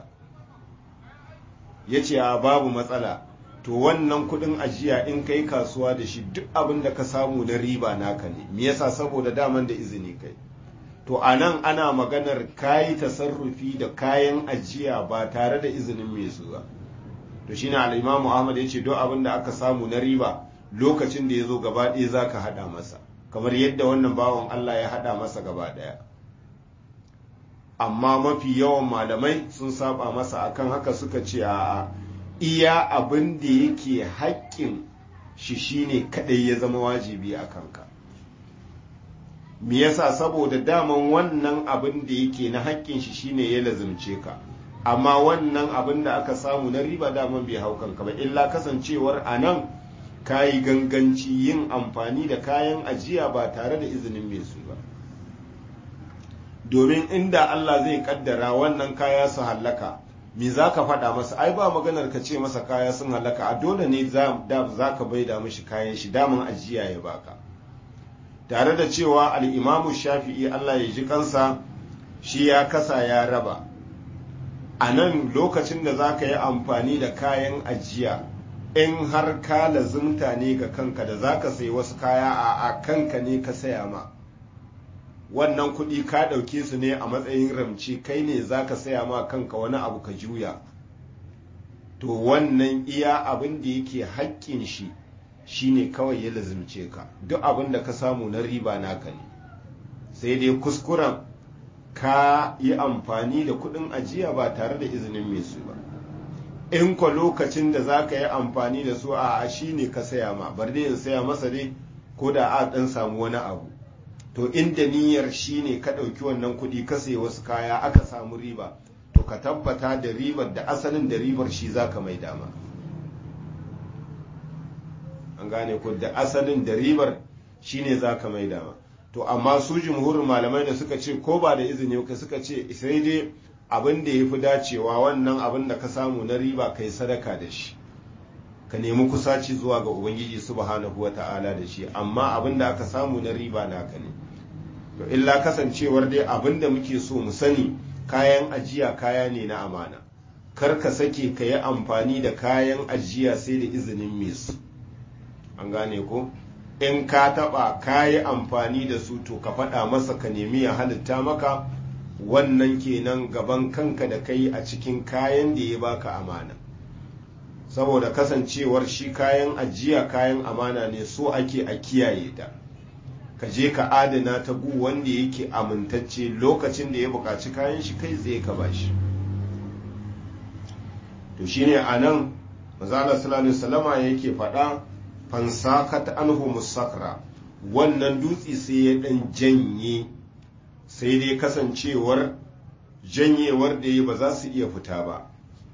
ya ce a babu matsala to wannan kuɗin ajiya in kai kasuwa da shi duk abin da ka samu na riba naka ne me yasa saboda daman da izini kai to a nan ana maganar kayi tasarrufi da kayan ajiya ba tare da izinin mai su ba to shine al-imamu ahmad ya ce duk abin da aka samu na riba lokacin da ya zo gaba ɗaya za ka haɗa masa kamar yadda wannan bawan allah ya haɗa masa gaba ɗaya amma mafi yawan malamai sun saba masa akan haka suka ce a iya abin da yake haƙƙin shi shine kadai ya zama wajibi a kanka me yasa saboda daman wannan abin da yake na haƙƙin shi shine ya lazumce ka amma wannan abin da aka samu na riba daman bai hau kanka ba illa kasancewar a nan ka yi ganganci yin amfani da kayan ajiya ba tare da izinin mai su ba domin inda Allah zai kaddara wannan kaya su hallaka me za ka faɗa masa ai ba maganar ka ce masa kaya sun hallaka a dole ne za ka baida mishi kayan shi daman ajiya ya baka tare da cewa al'imamu shafi'i Allah ya ji kansa shi ya kasa ya raba a nan lokacin da za ka yi amfani da kayan ajiya in har ka lazumta ne ga kanka da za ka sai wasu kaya a kanka ne ka saya ma wannan kuɗi ka ɗauke su ne a matsayin ramci kai ne za ka saya ma kanka wani abu ka juya to wannan iya abin da yake haƙƙin shi shine kawai ya lazimce ka duk abin da ka samu na riba naka ne sai dai kuskuren ka yi amfani da kuɗin ajiya ba tare da izinin mai su ba in kwa lokacin da za ka yi amfani da su a shi ne ka saya ma bar dai in saya masa dai ko da a ɗan samu wani abu to inda niyyar shi ne ka ɗauki wannan kuɗi ka sayi wasu kaya aka samu riba to ka tabbata da ribar da asalin da ribar shi za ka mai dama an gane ko da asalin da ribar shi ne za ka mai dama to amma su jumhurin malamai da suka ce ko ba da izini ka suka ce sai dai abin da ya fi dacewa wannan abin da ka samu na riba kai sadaka da shi ka nemi kusaci zuwa ga ubangiji subhanahu wa ta'ala da shi amma abin da aka samu na riba naka ne to illa kasancewar dai abin da muke so mu sani kayan ajiya kaya ne na amana kar ka sake ka yi amfani da kayan ajiya sai da izinin mai su an gane ko in ka taba ka yi amfani da su to ka faɗa masa ka nemi ya halitta maka wannan kenan gaban kanka da kai a cikin kayan da ya baka amana saboda kasancewar shi kayan ajiya kayan amana ne so ake a kiyaye ta ka je ka adana ta gu wanda yake amintacce lokacin da ya buƙaci kayan shi kai tsaye ka bashi to shine a nan mazala sallallahu salama yake faɗa fansakat anhu musakra wannan dutse sai ya ɗan janye sai dai kasancewar janyewar da ya ba za su iya fita ba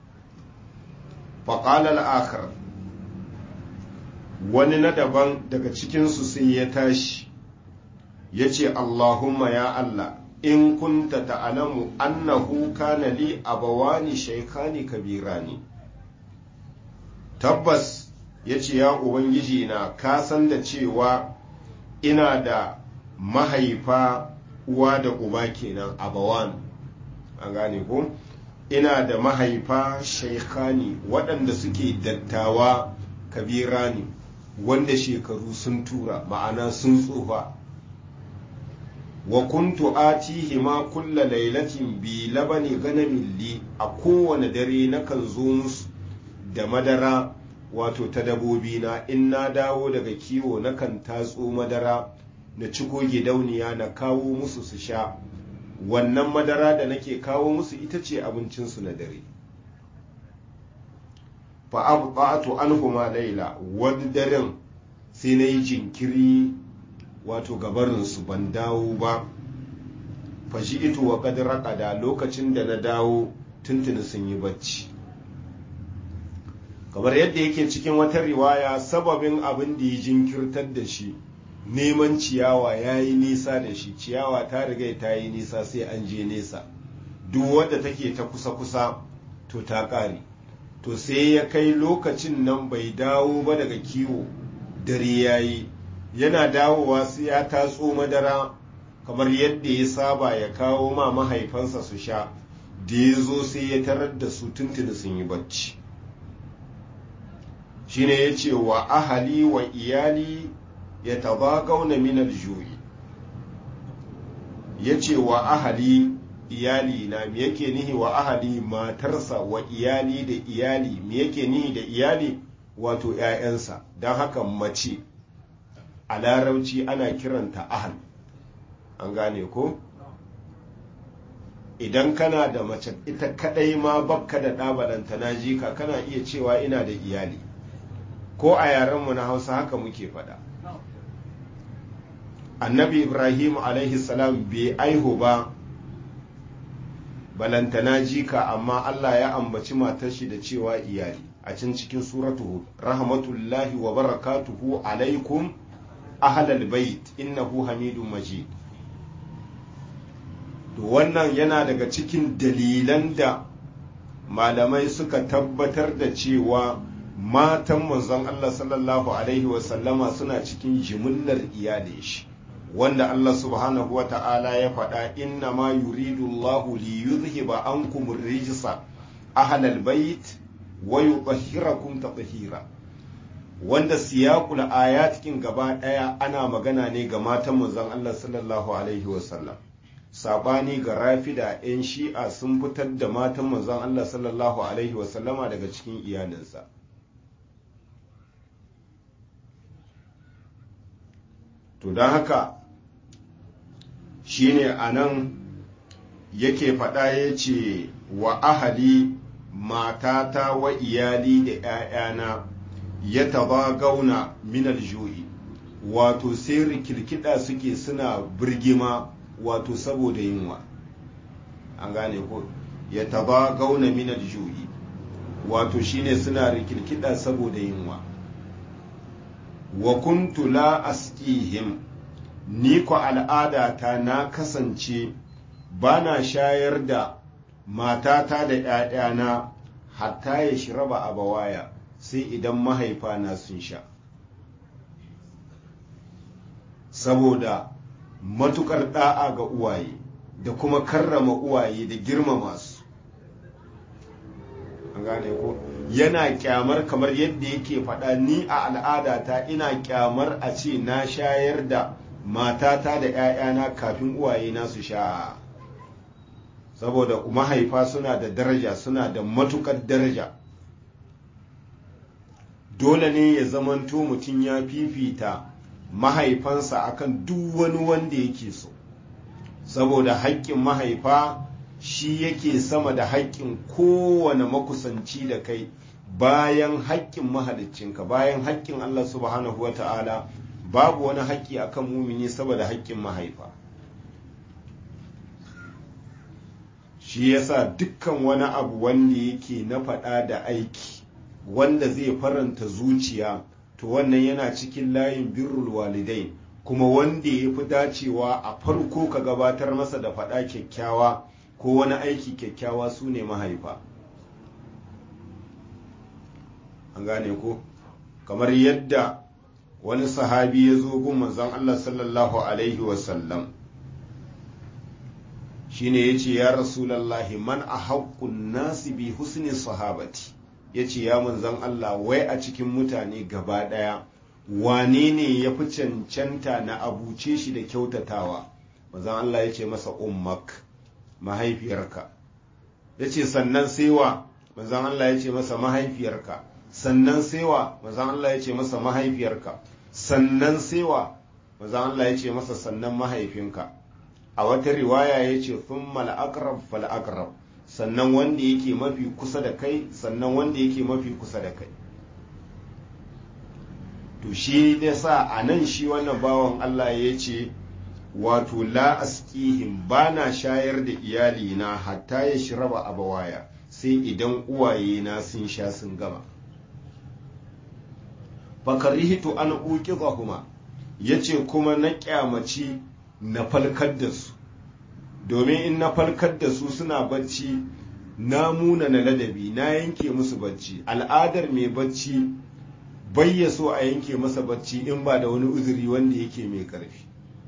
faƙalar akar wani na daban daga cikinsu sai ya tashi ya ce allahumma ya allah in kunta ta'alamu annahu kana li abawani shaikhani kabirani tabbas ya ce ya ubangiji na ka san da cewa ina da mahaifa uwa da uba kenan abawan an gane ko ina da mahaifa shaikhani waɗanda suke dattawa kabirani wanda shekaru sun tura ma'ana sun tsufa wa kuntu atihi ma kulla lailatin bi labani ganamin li a kowane dare nakan zo musu da madara wato ta dabobi na in na dawo daga kiwo nakan tatso madara na ciko gidauniya na kawo musu su sha wannan madara da nake kawo musu ita ce abincinsu na dare fa'abatu anhuma laila wani daren sai na yi jinkiri wato gabarinsu ban dawo ba fashi ito wa kadar lokacin da na dawo tuntuni sun yi bacci kamar yadda yake cikin wata riwaya sababin abin da ya jinkirtar da shi neman ciyawa ya yi nisa da shi ciyawa ta riga ta yi nisa sai an je nesa duk wadda take ta kusa-kusa to ta ƙare to sai ya kai lokacin nan bai dawo ba daga kiwo dare ya yi yana dawowa sai ya tatso madara kamar yadda ya saba ya kawo ma mahaifansa su sha da ya zo sai ya tarar da su tuntuni sun yi bacci shine ya ce wa ahali wa iyali ya taba gauna minar juyi ya ce wa ahali iyali na me yake nihi wa ahali matarsa wa iyali da iyali me yake nihi da iyali wato 'ya'yansa don haka mace a larauci ana kiranta ahal an gane ko idan kana da mace ita kadai ma bakka da ɗabalanta na jika kana iya cewa ina da iyali ko a yarenmu na hausa haka muke faɗa annabi ibrahim alaihi salam bai aihu ba balantana jika amma allah ya ambaci matar shi da cewa iyali a can cikin suratu hud rahmatullahi wa barakatuhu alaikum ahlal bait innahu hamidun majid to wannan yana daga cikin dalilan da malamai suka tabbatar da cewa matan manzon Allah sallallahu alaihi wasallama suna cikin jimillar iyalin shi wanda Allah subhanahu wa ta'ala ya faɗa inna ma yuridu Allahu li yuzhiba ankum rijsa ahlal bait wa yutahhirakum tatheera wanda siyaqul ayatikin gaba daya ana magana ne ga matan manzon Allah sallallahu alaihi wasallam sabani ga rafida 'yan shi'a sun fitar da matan manzon Allah sallallahu alaihi wasallama daga cikin iyalinsa to don haka shine a nan yake faɗa ya ce wa ahali matata wa iyali da ‘ya'yana ya taba gauna minal ju'i wato sai rikilkida suke suna birgima wato saboda yunwa an gane ko ya taba gauna minal ju'i wato shine suna rikilkida saboda yunwa wa kuntu la asqihim ni ko al'adata na kasance ba na shayar da matata da ‘ya'yana hatta ya shiraba a bawaya sai idan mahaifana sun sha saboda matukar da'a ga uwaye da kuma karrama uwaye da girmama su an gane ko yana kyamar kamar yadda yake faɗa ni a al'adata ina kyamar a ce na shayar da matata da 'ya'yana kafin uwaye na su sha saboda mahaifa suna da daraja suna da matukar daraja dole ne ya zamanto mutum ya fifita mahaifansa akan duk wani wanda yake so saboda haƙƙin mahaifa shi yake sama da haƙƙin kowane makusanci da kai bayan haƙƙin mahaliccinka bayan haƙƙin Allah subhanahu wa ta'ala babu wani haƙƙi akan mumini saboda haƙƙin mahaifa shi yasa dukkan wani abu wanda yake na faɗa da aiki wanda zai faranta zuciya to wannan yana cikin layin birrul walidai kuma wanda ya fi dacewa a farko ka gabatar masa da faɗa kyakkyawa ko wani aiki kyakkyawa su ne mahaifa an gane ko kamar yadda wani sahabi ya zo gun manzon Allah sallallahu alaihi wasallam shine ya ce ya rasulallahi man a haƙƙun nasi bi husni sahabati ya ce ya manzon Allah wai a cikin mutane gaba ɗaya wane ne ya fi cancanta na abuce shi da kyautatawa manzon Allah ya ce masa ummak mahaifiyarka ya ce sannan saiwa manzon Allah ya ce masa mahaifiyarka sannan saiwa manzon Allah ya ce masa mahaifiyarka sannan saiwa manzon Allah ya ce masa sannan mahaifinka a wata riwaya ya ce thumma al-aqrab fal aqrab sannan wanda yake mafi kusa da kai sannan wanda yake mafi kusa da kai to shi da sa a nan shi wannan bawan Allah ya ce wato la askihim ba na shayar da iyalina hatta ya shiraba a bawaya sai idan uwaye na sun sha sun gama fakarihitu an uki zahuma ya ce kuma na kyamaci na falkar da su domin in na falkar da su suna bacci na muna na ladabi na yanke musu bacci al'adar mai bacci bayya so a yanke masa bacci in ba da wani uzuri wanda yake mai ƙarfi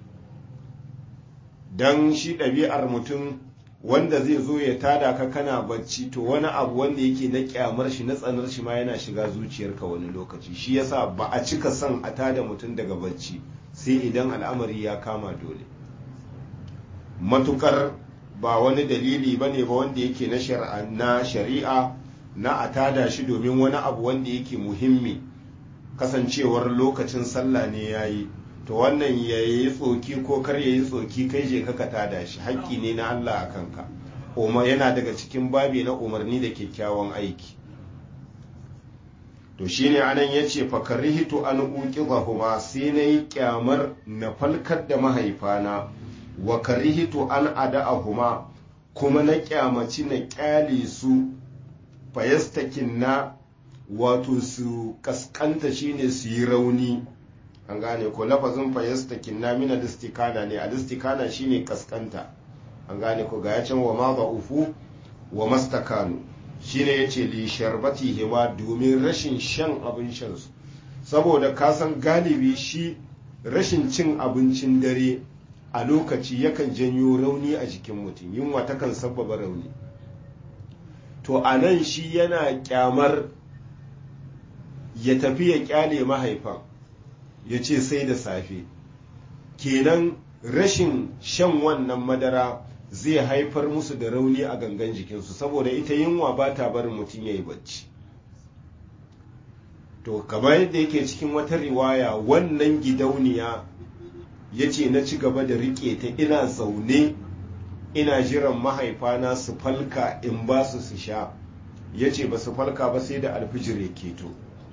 don shi ɗabi'ar mutum wanda zai zo ya tada ka kana bacci to wani abu wanda yake na kyamar shi na tsanar shi ma yana shiga zuciyarka wani lokaci shi yasa ba a cika son a tada mutum daga bacci sai idan al'amari ya kama dole matukar ba wani dalili ba ne ba wanda yake na shari'a na a tada shi domin wani abu wanda yake muhimmi kasancewar lokacin sallah ne ya yi to wannan ya yi tsoki ko kar ya yi tsoki kai je ka tada shi haƙƙi ne na Allah a kanka yana daga cikin babi na umarni da kyakkyawan aiki to shine anan yace fa karihitu an uqidhahuma sai nayi kyamar na falkar da mahaifana wa karihitu an ada'ahuma kuma na kyamaci na kyale su fayastakin na wato su kaskanta shine su yi rauni an gane ko lafazin fayastakin na mina distikana ne a distikana shine kaskanta an gane ko ga yacin wa ma ufu wa mastakanu shine yace li sharbati hima domin rashin shan abin shan su saboda kasan galibi shi rashin cin abincin dare a lokaci yakan janyo rauni a jikin mutum yunwa takan sabbaba rauni to a nan shi yana kyamar ya tafi ya kyale mahaifan ya ce sai da safe kenan rashin shan wannan madara zai haifar musu da rauni a gangan jikinsu saboda ita yunwa ba ta barin mutum ya yi bacci to kamar yadda yake cikin wata riwaya wannan gidauniya ya ce na ci gaba da riƙe ta ina zaune ina jiran mahaifana su falka in ba su su sha ya ce ba su falka ba sai da alfijir ya keto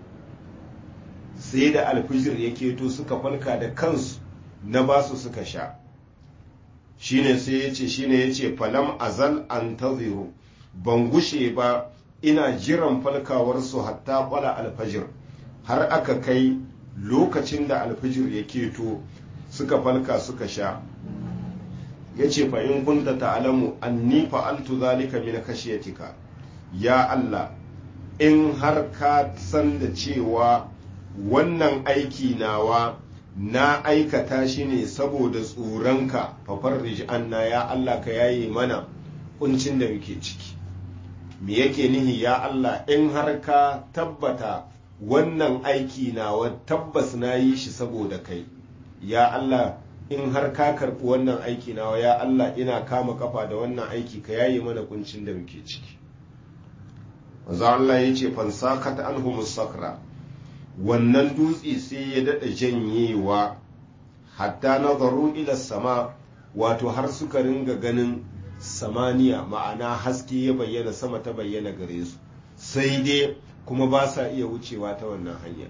sai da alfijir ya keto suka falka da kansu na ba su suka sha shine sai ya ce shine ya ce falam azal an taziru ban gushe ba ina jiran falkawarsu hatta kwala alfajir har aka kai lokacin da alfijir ya keto suka falka suka sha ya ce in kunta ta'alamu anni fa'altu zalika min kashiyatika ya Allah in har ka san da cewa wannan aiki nawa na aikata shi ne saboda tsoronka fafarrij anna ya Allah ka yaye mana kuncin da muke ciki me yake nihi ya Allah in har ka tabbata wannan aiki nawa tabbas na yi shi saboda kai ya Allah in har ka karɓi wannan aiki nawa ya Allah ina kama kafa da wannan aiki ka yaye mana kuncin da muke ciki manzo Allah ya ce fansakat anhum sakra wannan dutse sai ya dada janyewa hatta nazaru ila sama wato har suka ringa ganin samaniya ma'ana haske ya bayyana sama ta bayyana gare su sai dai kuma ba sa iya wucewa ta wannan hanya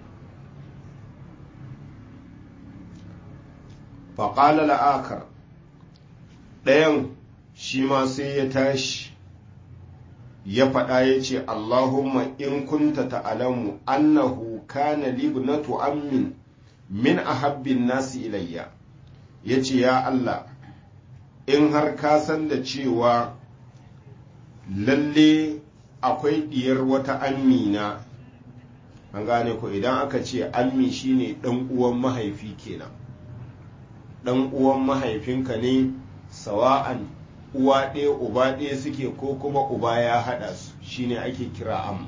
faƙala la'akar ɗayan shi ma sai ya tashi ya faɗa ya ce Allahumma in kunta ta'alamu annahu kana libnatu ammin min ahabbin nasi ilayya ya ce ya Allah in har ka san da cewa lalle akwai ɗiyar wata ammina an gane ko idan aka ce ammi shine ɗan uwan mahaifi kenan ɗan uwan mahaifinka ne sawa'an uwa ɗaya uba ɗaya suke ko kuma uba ya haɗa su shine ake kira am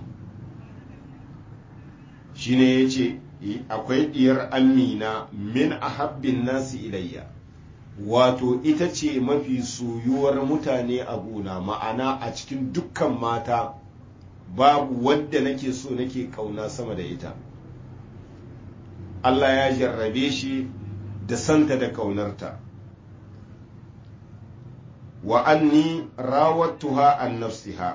shine ya ce akwai ɗiyar amina min ahabbin nasi ilayya wato ita ce mafi soyuwar mutane a gona ma'ana a cikin dukkan mata babu wadda nake so nake kauna sama da ita Allah ya jarrabe shi da santa da kaunarta wa anni rawattuha an nafsiha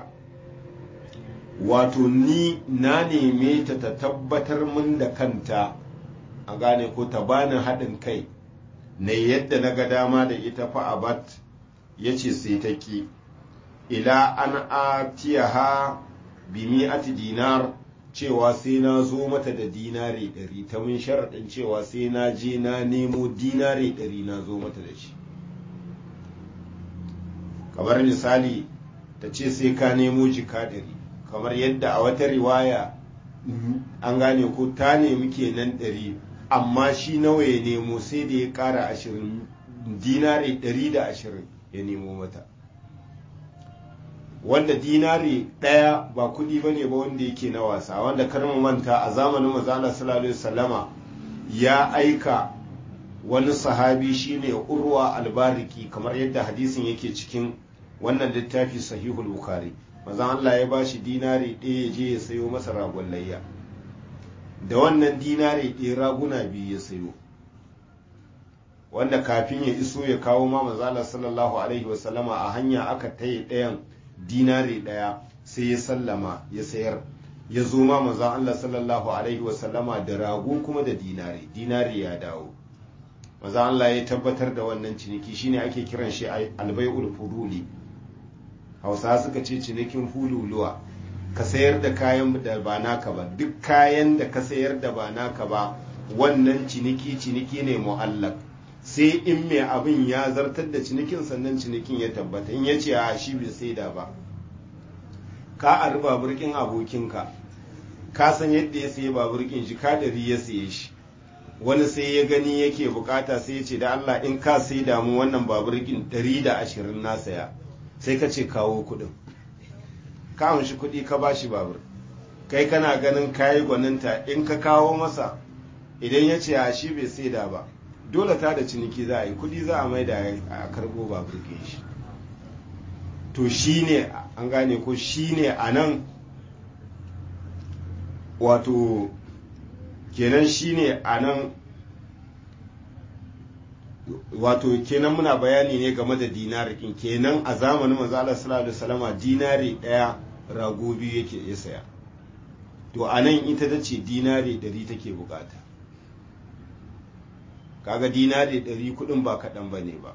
wato ni na neme ta ta tabbatar min da kanta a gane ko ta bani haɗin kai na yadda na ga dama da ita fa abat ya ce sai ta ki ila an atiyaha bi mi'ati dinar cewa sai na zo mata da dinare ɗari ta mun sharaɗin cewa sai na je na nemo dinare ɗari na zo mata da shi kamar misali ta ce sai ka nemo jika ɗari kamar yadda a wata riwaya an gane ko ta nemi kenan ɗari amma shi nawa ya nemo sai da ya ƙara ashirin dinare ɗari da ashirin ya nemo mata wanda dinari ɗaya ba kuɗi ba ne ba wanda yake na wasa wanda karmu manta a zamanin mazala sallallahu salama ya aika wani sahabi shine urwa albariki kamar yadda hadisin yake cikin wannan littafi sahihul bukhari mazan Allah ya ba shi dinari ɗaya ya je ya sayo masa ragon layya da wannan dinari ɗaya raguna biyu ya sayo wanda kafin ya iso ya kawo ma mazala sallallahu alaihi wasallama a hanya aka taye ɗayan dinari ɗaya sai ya sallama ya sayar ya zo ma manzon Allah sallallahu alaihi wasallama da rago kuma da dinari dinari ya dawo manzon Allah ya tabbatar da wannan ciniki shine ake kiran shi albai'ul fuduli hausa suka ce cinikin fululuwa ka sayar da kayan da ba naka ba duk kayan da ka sayar da ba naka ba wannan ciniki ciniki ne mu'allak sai in mai abin ya zartar da cinikin sannan cinikin ya tabbata in ya ce a shi bai saida ba ka a riba burkin abokinka ka san yadda ya sayi baburkin shi ka dari ya saye shi wani sai ya gani yake bukata sai ya ce da Allah in ka sai damu wannan baburkin dari da ashirin na saya sai ka ce kawo kudin ka amshi kudi ka ba shi babur kai kana ganin kayi gwaninta in ka kawo masa idan ya ce a shi bai sai da ba dole ta da ciniki za a yi kudi za a mai da a karbo baburkin shi to shi ne an gane ko shi ne a nan wato kenan shi ne a nan wato kenan muna bayani ne game da dinari kenan a zamanin manzo Allah sallallahu alaihi wasallama dinari daya rago biyu yake ya saya to a nan ita ta ce dinari ɗari take bukata kaga dinari ɗari kuɗin ba kaɗan ba ne ba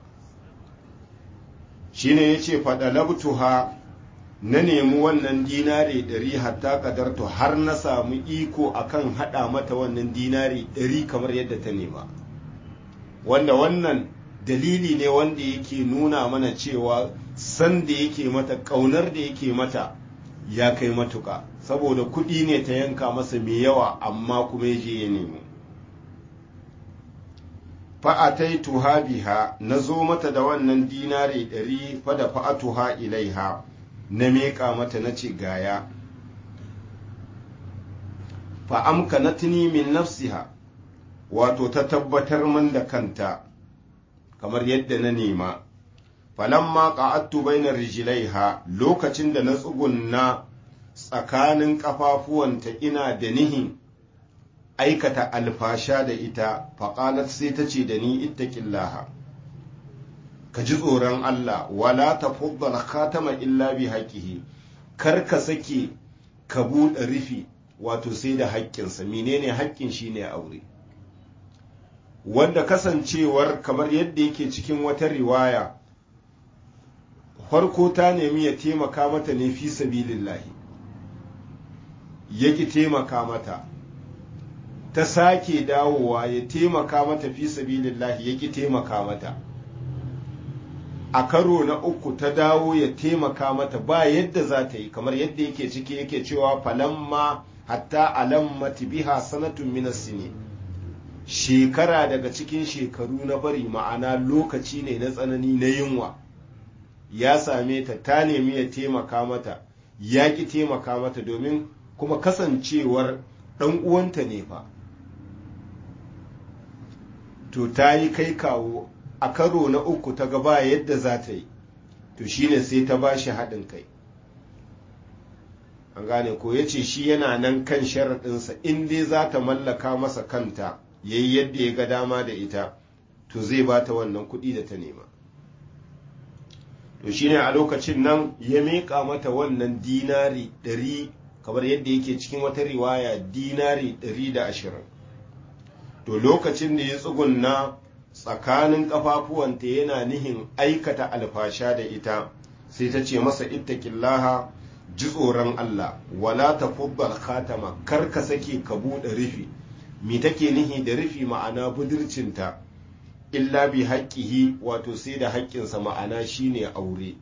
shine ya ce faɗalabtuha na nemi wannan dinari ɗari hatta ƙadartu har na samu iko akan haɗa mata wannan dinari ɗari kamar yadda ta nema wanda wannan dalili ne wanda yake nuna mana cewa san da yake mata ƙaunar da yake mata ya kai matuka saboda kuɗi ne ta yanka masa mai yawa amma kuma ya je ya nemo fa'ataituha biha na zo mata da wannan dinari ɗari fada fa'atuha ilaiha na meƙa mata na ce gaya fa'amka na tuni min nafsiha wato ta tabbatar min da kanta kamar yadda na nema falamma qa'attu baina rijlaiha lokacin da na tsugunna tsakanin kafafuwanta ina da nihin aikata alfasha da ita faƙalat sai ta ce da ni ittaqillaha ka ji tsoron Allah wala tafuddal khatama illa bi haqqihi kar ka sake ka buɗe rufi wato sai da haƙƙinsa menene haƙƙin shine aure wanda kasancewar kamar yadda yake cikin wata riwaya farko ta nemi ya taimaka mata ne fi sabilillahi yaki taimaka mata ta sake dawowa ya taimaka mata fi sabilillahi yaki taimaka mata a karo na uku ta dawo ya taimaka mata ba yadda za ta yi kamar yadda yake ciki yake cewa falamma hatta alammati biha sanatun minas sini shekara daga cikin shekaru na bari ma'ana lokaci ne na tsanani na yunwa ya same ta ta nemi ya taimaka mata ya ki taimaka mata domin kuma kasancewar ɗan uwanta ne fa to ta yi kai kawo a karo na uku ta gaba yadda za ta yi to shine sai ta ba shi haɗin kai an gane ko ya ce shi yana nan kan sharaɗinsa in dai za ta mallaka masa kanta ya yi yadda ya ga dama da ita to zai ba ta wannan kuɗi da ta nema to shine a lokacin nan ya miƙa mata wannan dinari ɗari kamar yadda yake cikin wata riwaya dinari ɗari da ashirin to lokacin da ya tsugunna tsakanin ƙafafuwanta yana nihin aikata alfasha da ita sai ta ce masa ittaqillaha ji tsoron Allah wala tafuddal khatama kar ka sake ka buɗe rufi me take nihi da rufi ma'ana budurcinta illa bi haƙƙihi wato sai da haƙƙinsa ma'ana shine aure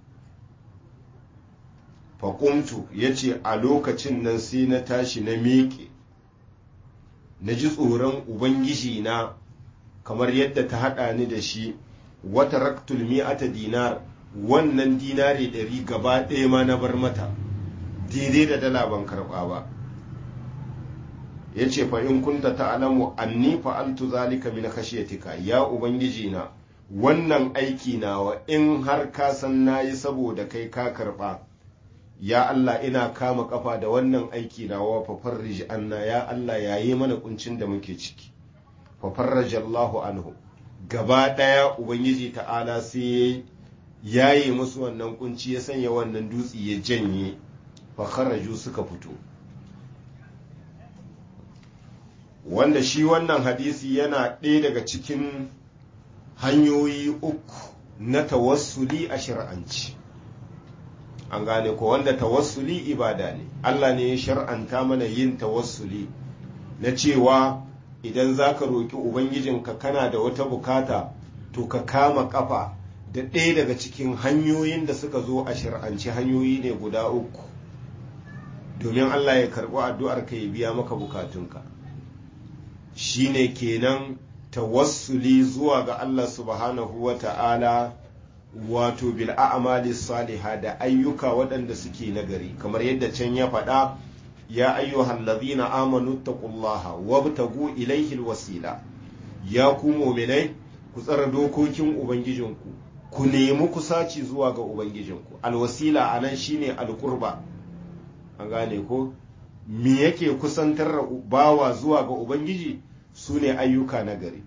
faƙumtu ya ce a lokacin nan sai na tashi na miƙe na ji tsoron ubangiji na kamar yadda ta haɗa ni da shi wata raktul mi'ata dinar wannan dinari ɗari gaba ɗaya ma na bar mata daidai da dala ban karɓa ba ya ce in kunta ta'alamu anni fa'altu zalika min khashyatika ya ubangiji na wannan aiki nawa in har ka san nayi saboda kai ka karba ya Allah ina kama kafa da wannan aiki nawa fa farrij anna ya Allah yayi mana kuncin da muke ciki fa farraja Allahu anhu gaba daya ubangiji ta'ala sai yayi musu wannan kunci ya sanya wannan dutsi ya janye fa kharaju suka fito wanda shi wannan hadisi yana ɗaya daga cikin hanyoyi uku na tawassuli a shir'anci an gane ko wanda tawassuli ibada ne Allah ne ya shar'anta mana yin tawassuli na cewa idan za ka roƙi ubangijinka kana da wata bukata to ka kama kafa da ɗaya daga cikin hanyoyin da suka zo a shir'anci hanyoyi ne guda uku domin Allah ya karɓi addu'ar ka ya biya maka bukatunka shine kenan tawassuli zuwa ga Allah subhanahu wa ta'ala wato bil a'mali saliha da ayyuka waɗanda suke nagari kamar yadda can ya faɗa ya ayyuhal ladhina amanu taqullaha wabtagu ilayhi alwasila ya ku mu'minai ku tsara dokokin ubangijinku ku nemi kusaci zuwa ga ubangijinku alwasila anan shine alqurba an gane ko me yake kusantar bawa zuwa ga ubangiji su ne ayyuka nagari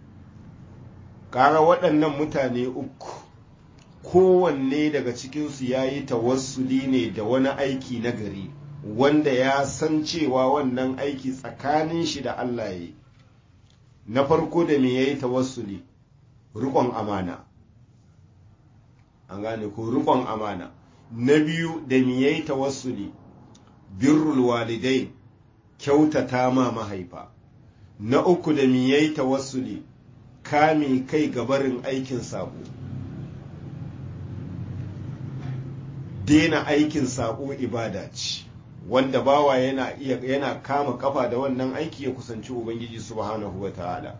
kaga waɗannan mutane uku kowanne daga cikinsu ya yi tawassuli ne da wani aiki na gari wanda ya san cewa wannan aiki tsakanin shi da Allah ya yi na farko da me ya yi tawassuli rikon amana an gane ko rikon amana na biyu da me ya yi tawassuli birrul walidai kyautata ma mahaifa na uku da me ya yi tawassuli kame kai gabarin aikin sabo daina aikin saƙo ibada ce wanda bawa yana iya yana kama kafa da wannan aiki ya kusanci ubangiji subhanahu ta'ala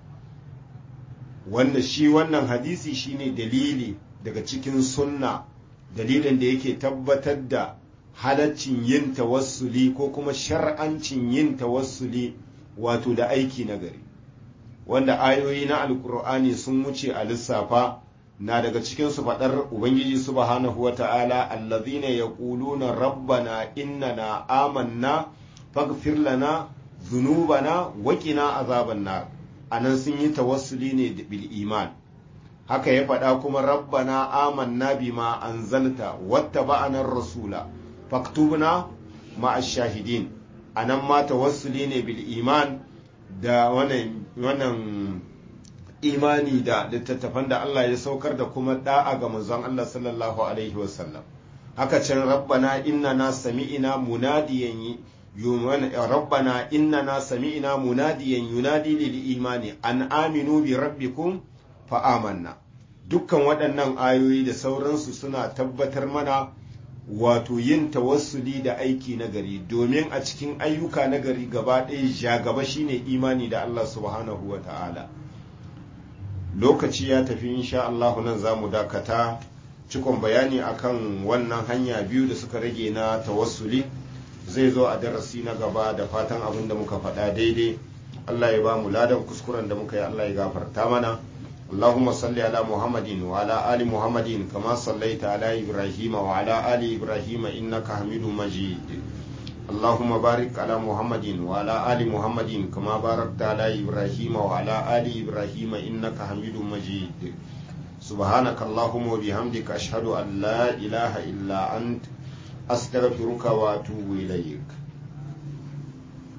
wanda shi wannan hadisi shine dalili daga cikin sunna dalilin da yake tabbatar da halaccin yin tawassuli ko kuma shar'ancin yin tawassuli wato da aiki na gari wanda ayoyi na alkur'ani sun wuce a lissafa na daga cikin su faɗar ubangiji subhanahu wata'ala allazina yaquluna rabbana innana amanna faghfir lana dhunubana wa qina azaban nar anan sun yi tawassuli ne bil iman haka ya faɗa kuma rabbana amanna bima anzalta wattaba'ana rasula faktubna ma'ash shahidin anan ma tawassuli ne bil iman da wannan wannan imani da littattafan da Allah ya saukar da kuma da'a ga manzon Allah sallallahu alaihi wasallam haka can rabbana innana sami'ina munadiyan rabbana innana sami'ina munadiyan yunadi lil imani an aminu bi rabbikum fa amanna dukkan waɗannan ayoyi da sauransu suna tabbatar mana wato yin tawassuli da aiki na gari domin a cikin ayyuka na gari gaba ɗaya ja gaba shine imani da Allah subhanahu wa ta'ala lokaci ya tafi insha Allah nan za mu dakata cikon bayani akan wannan hanya biyu da suka rage na tawassuli zai zo a darasi na gaba da fatan abin da muka faɗa daidai Allah ya ba mu ladan kuskuren da muka yi Allah ya gafarta mana اللهم صل على محمد وعلى آل محمد كما صليت على إبراهيم وعلى آل إبراهيم إنك حميد مجيد اللهم بارك على محمد وعلى آل محمد كما باركت على إبراهيم وعلى آل إبراهيم إنك حميد مجيد سبحانك اللهم وبحمدك أشهد أن لا إله إلا أنت أستغفرك وأتوب إليك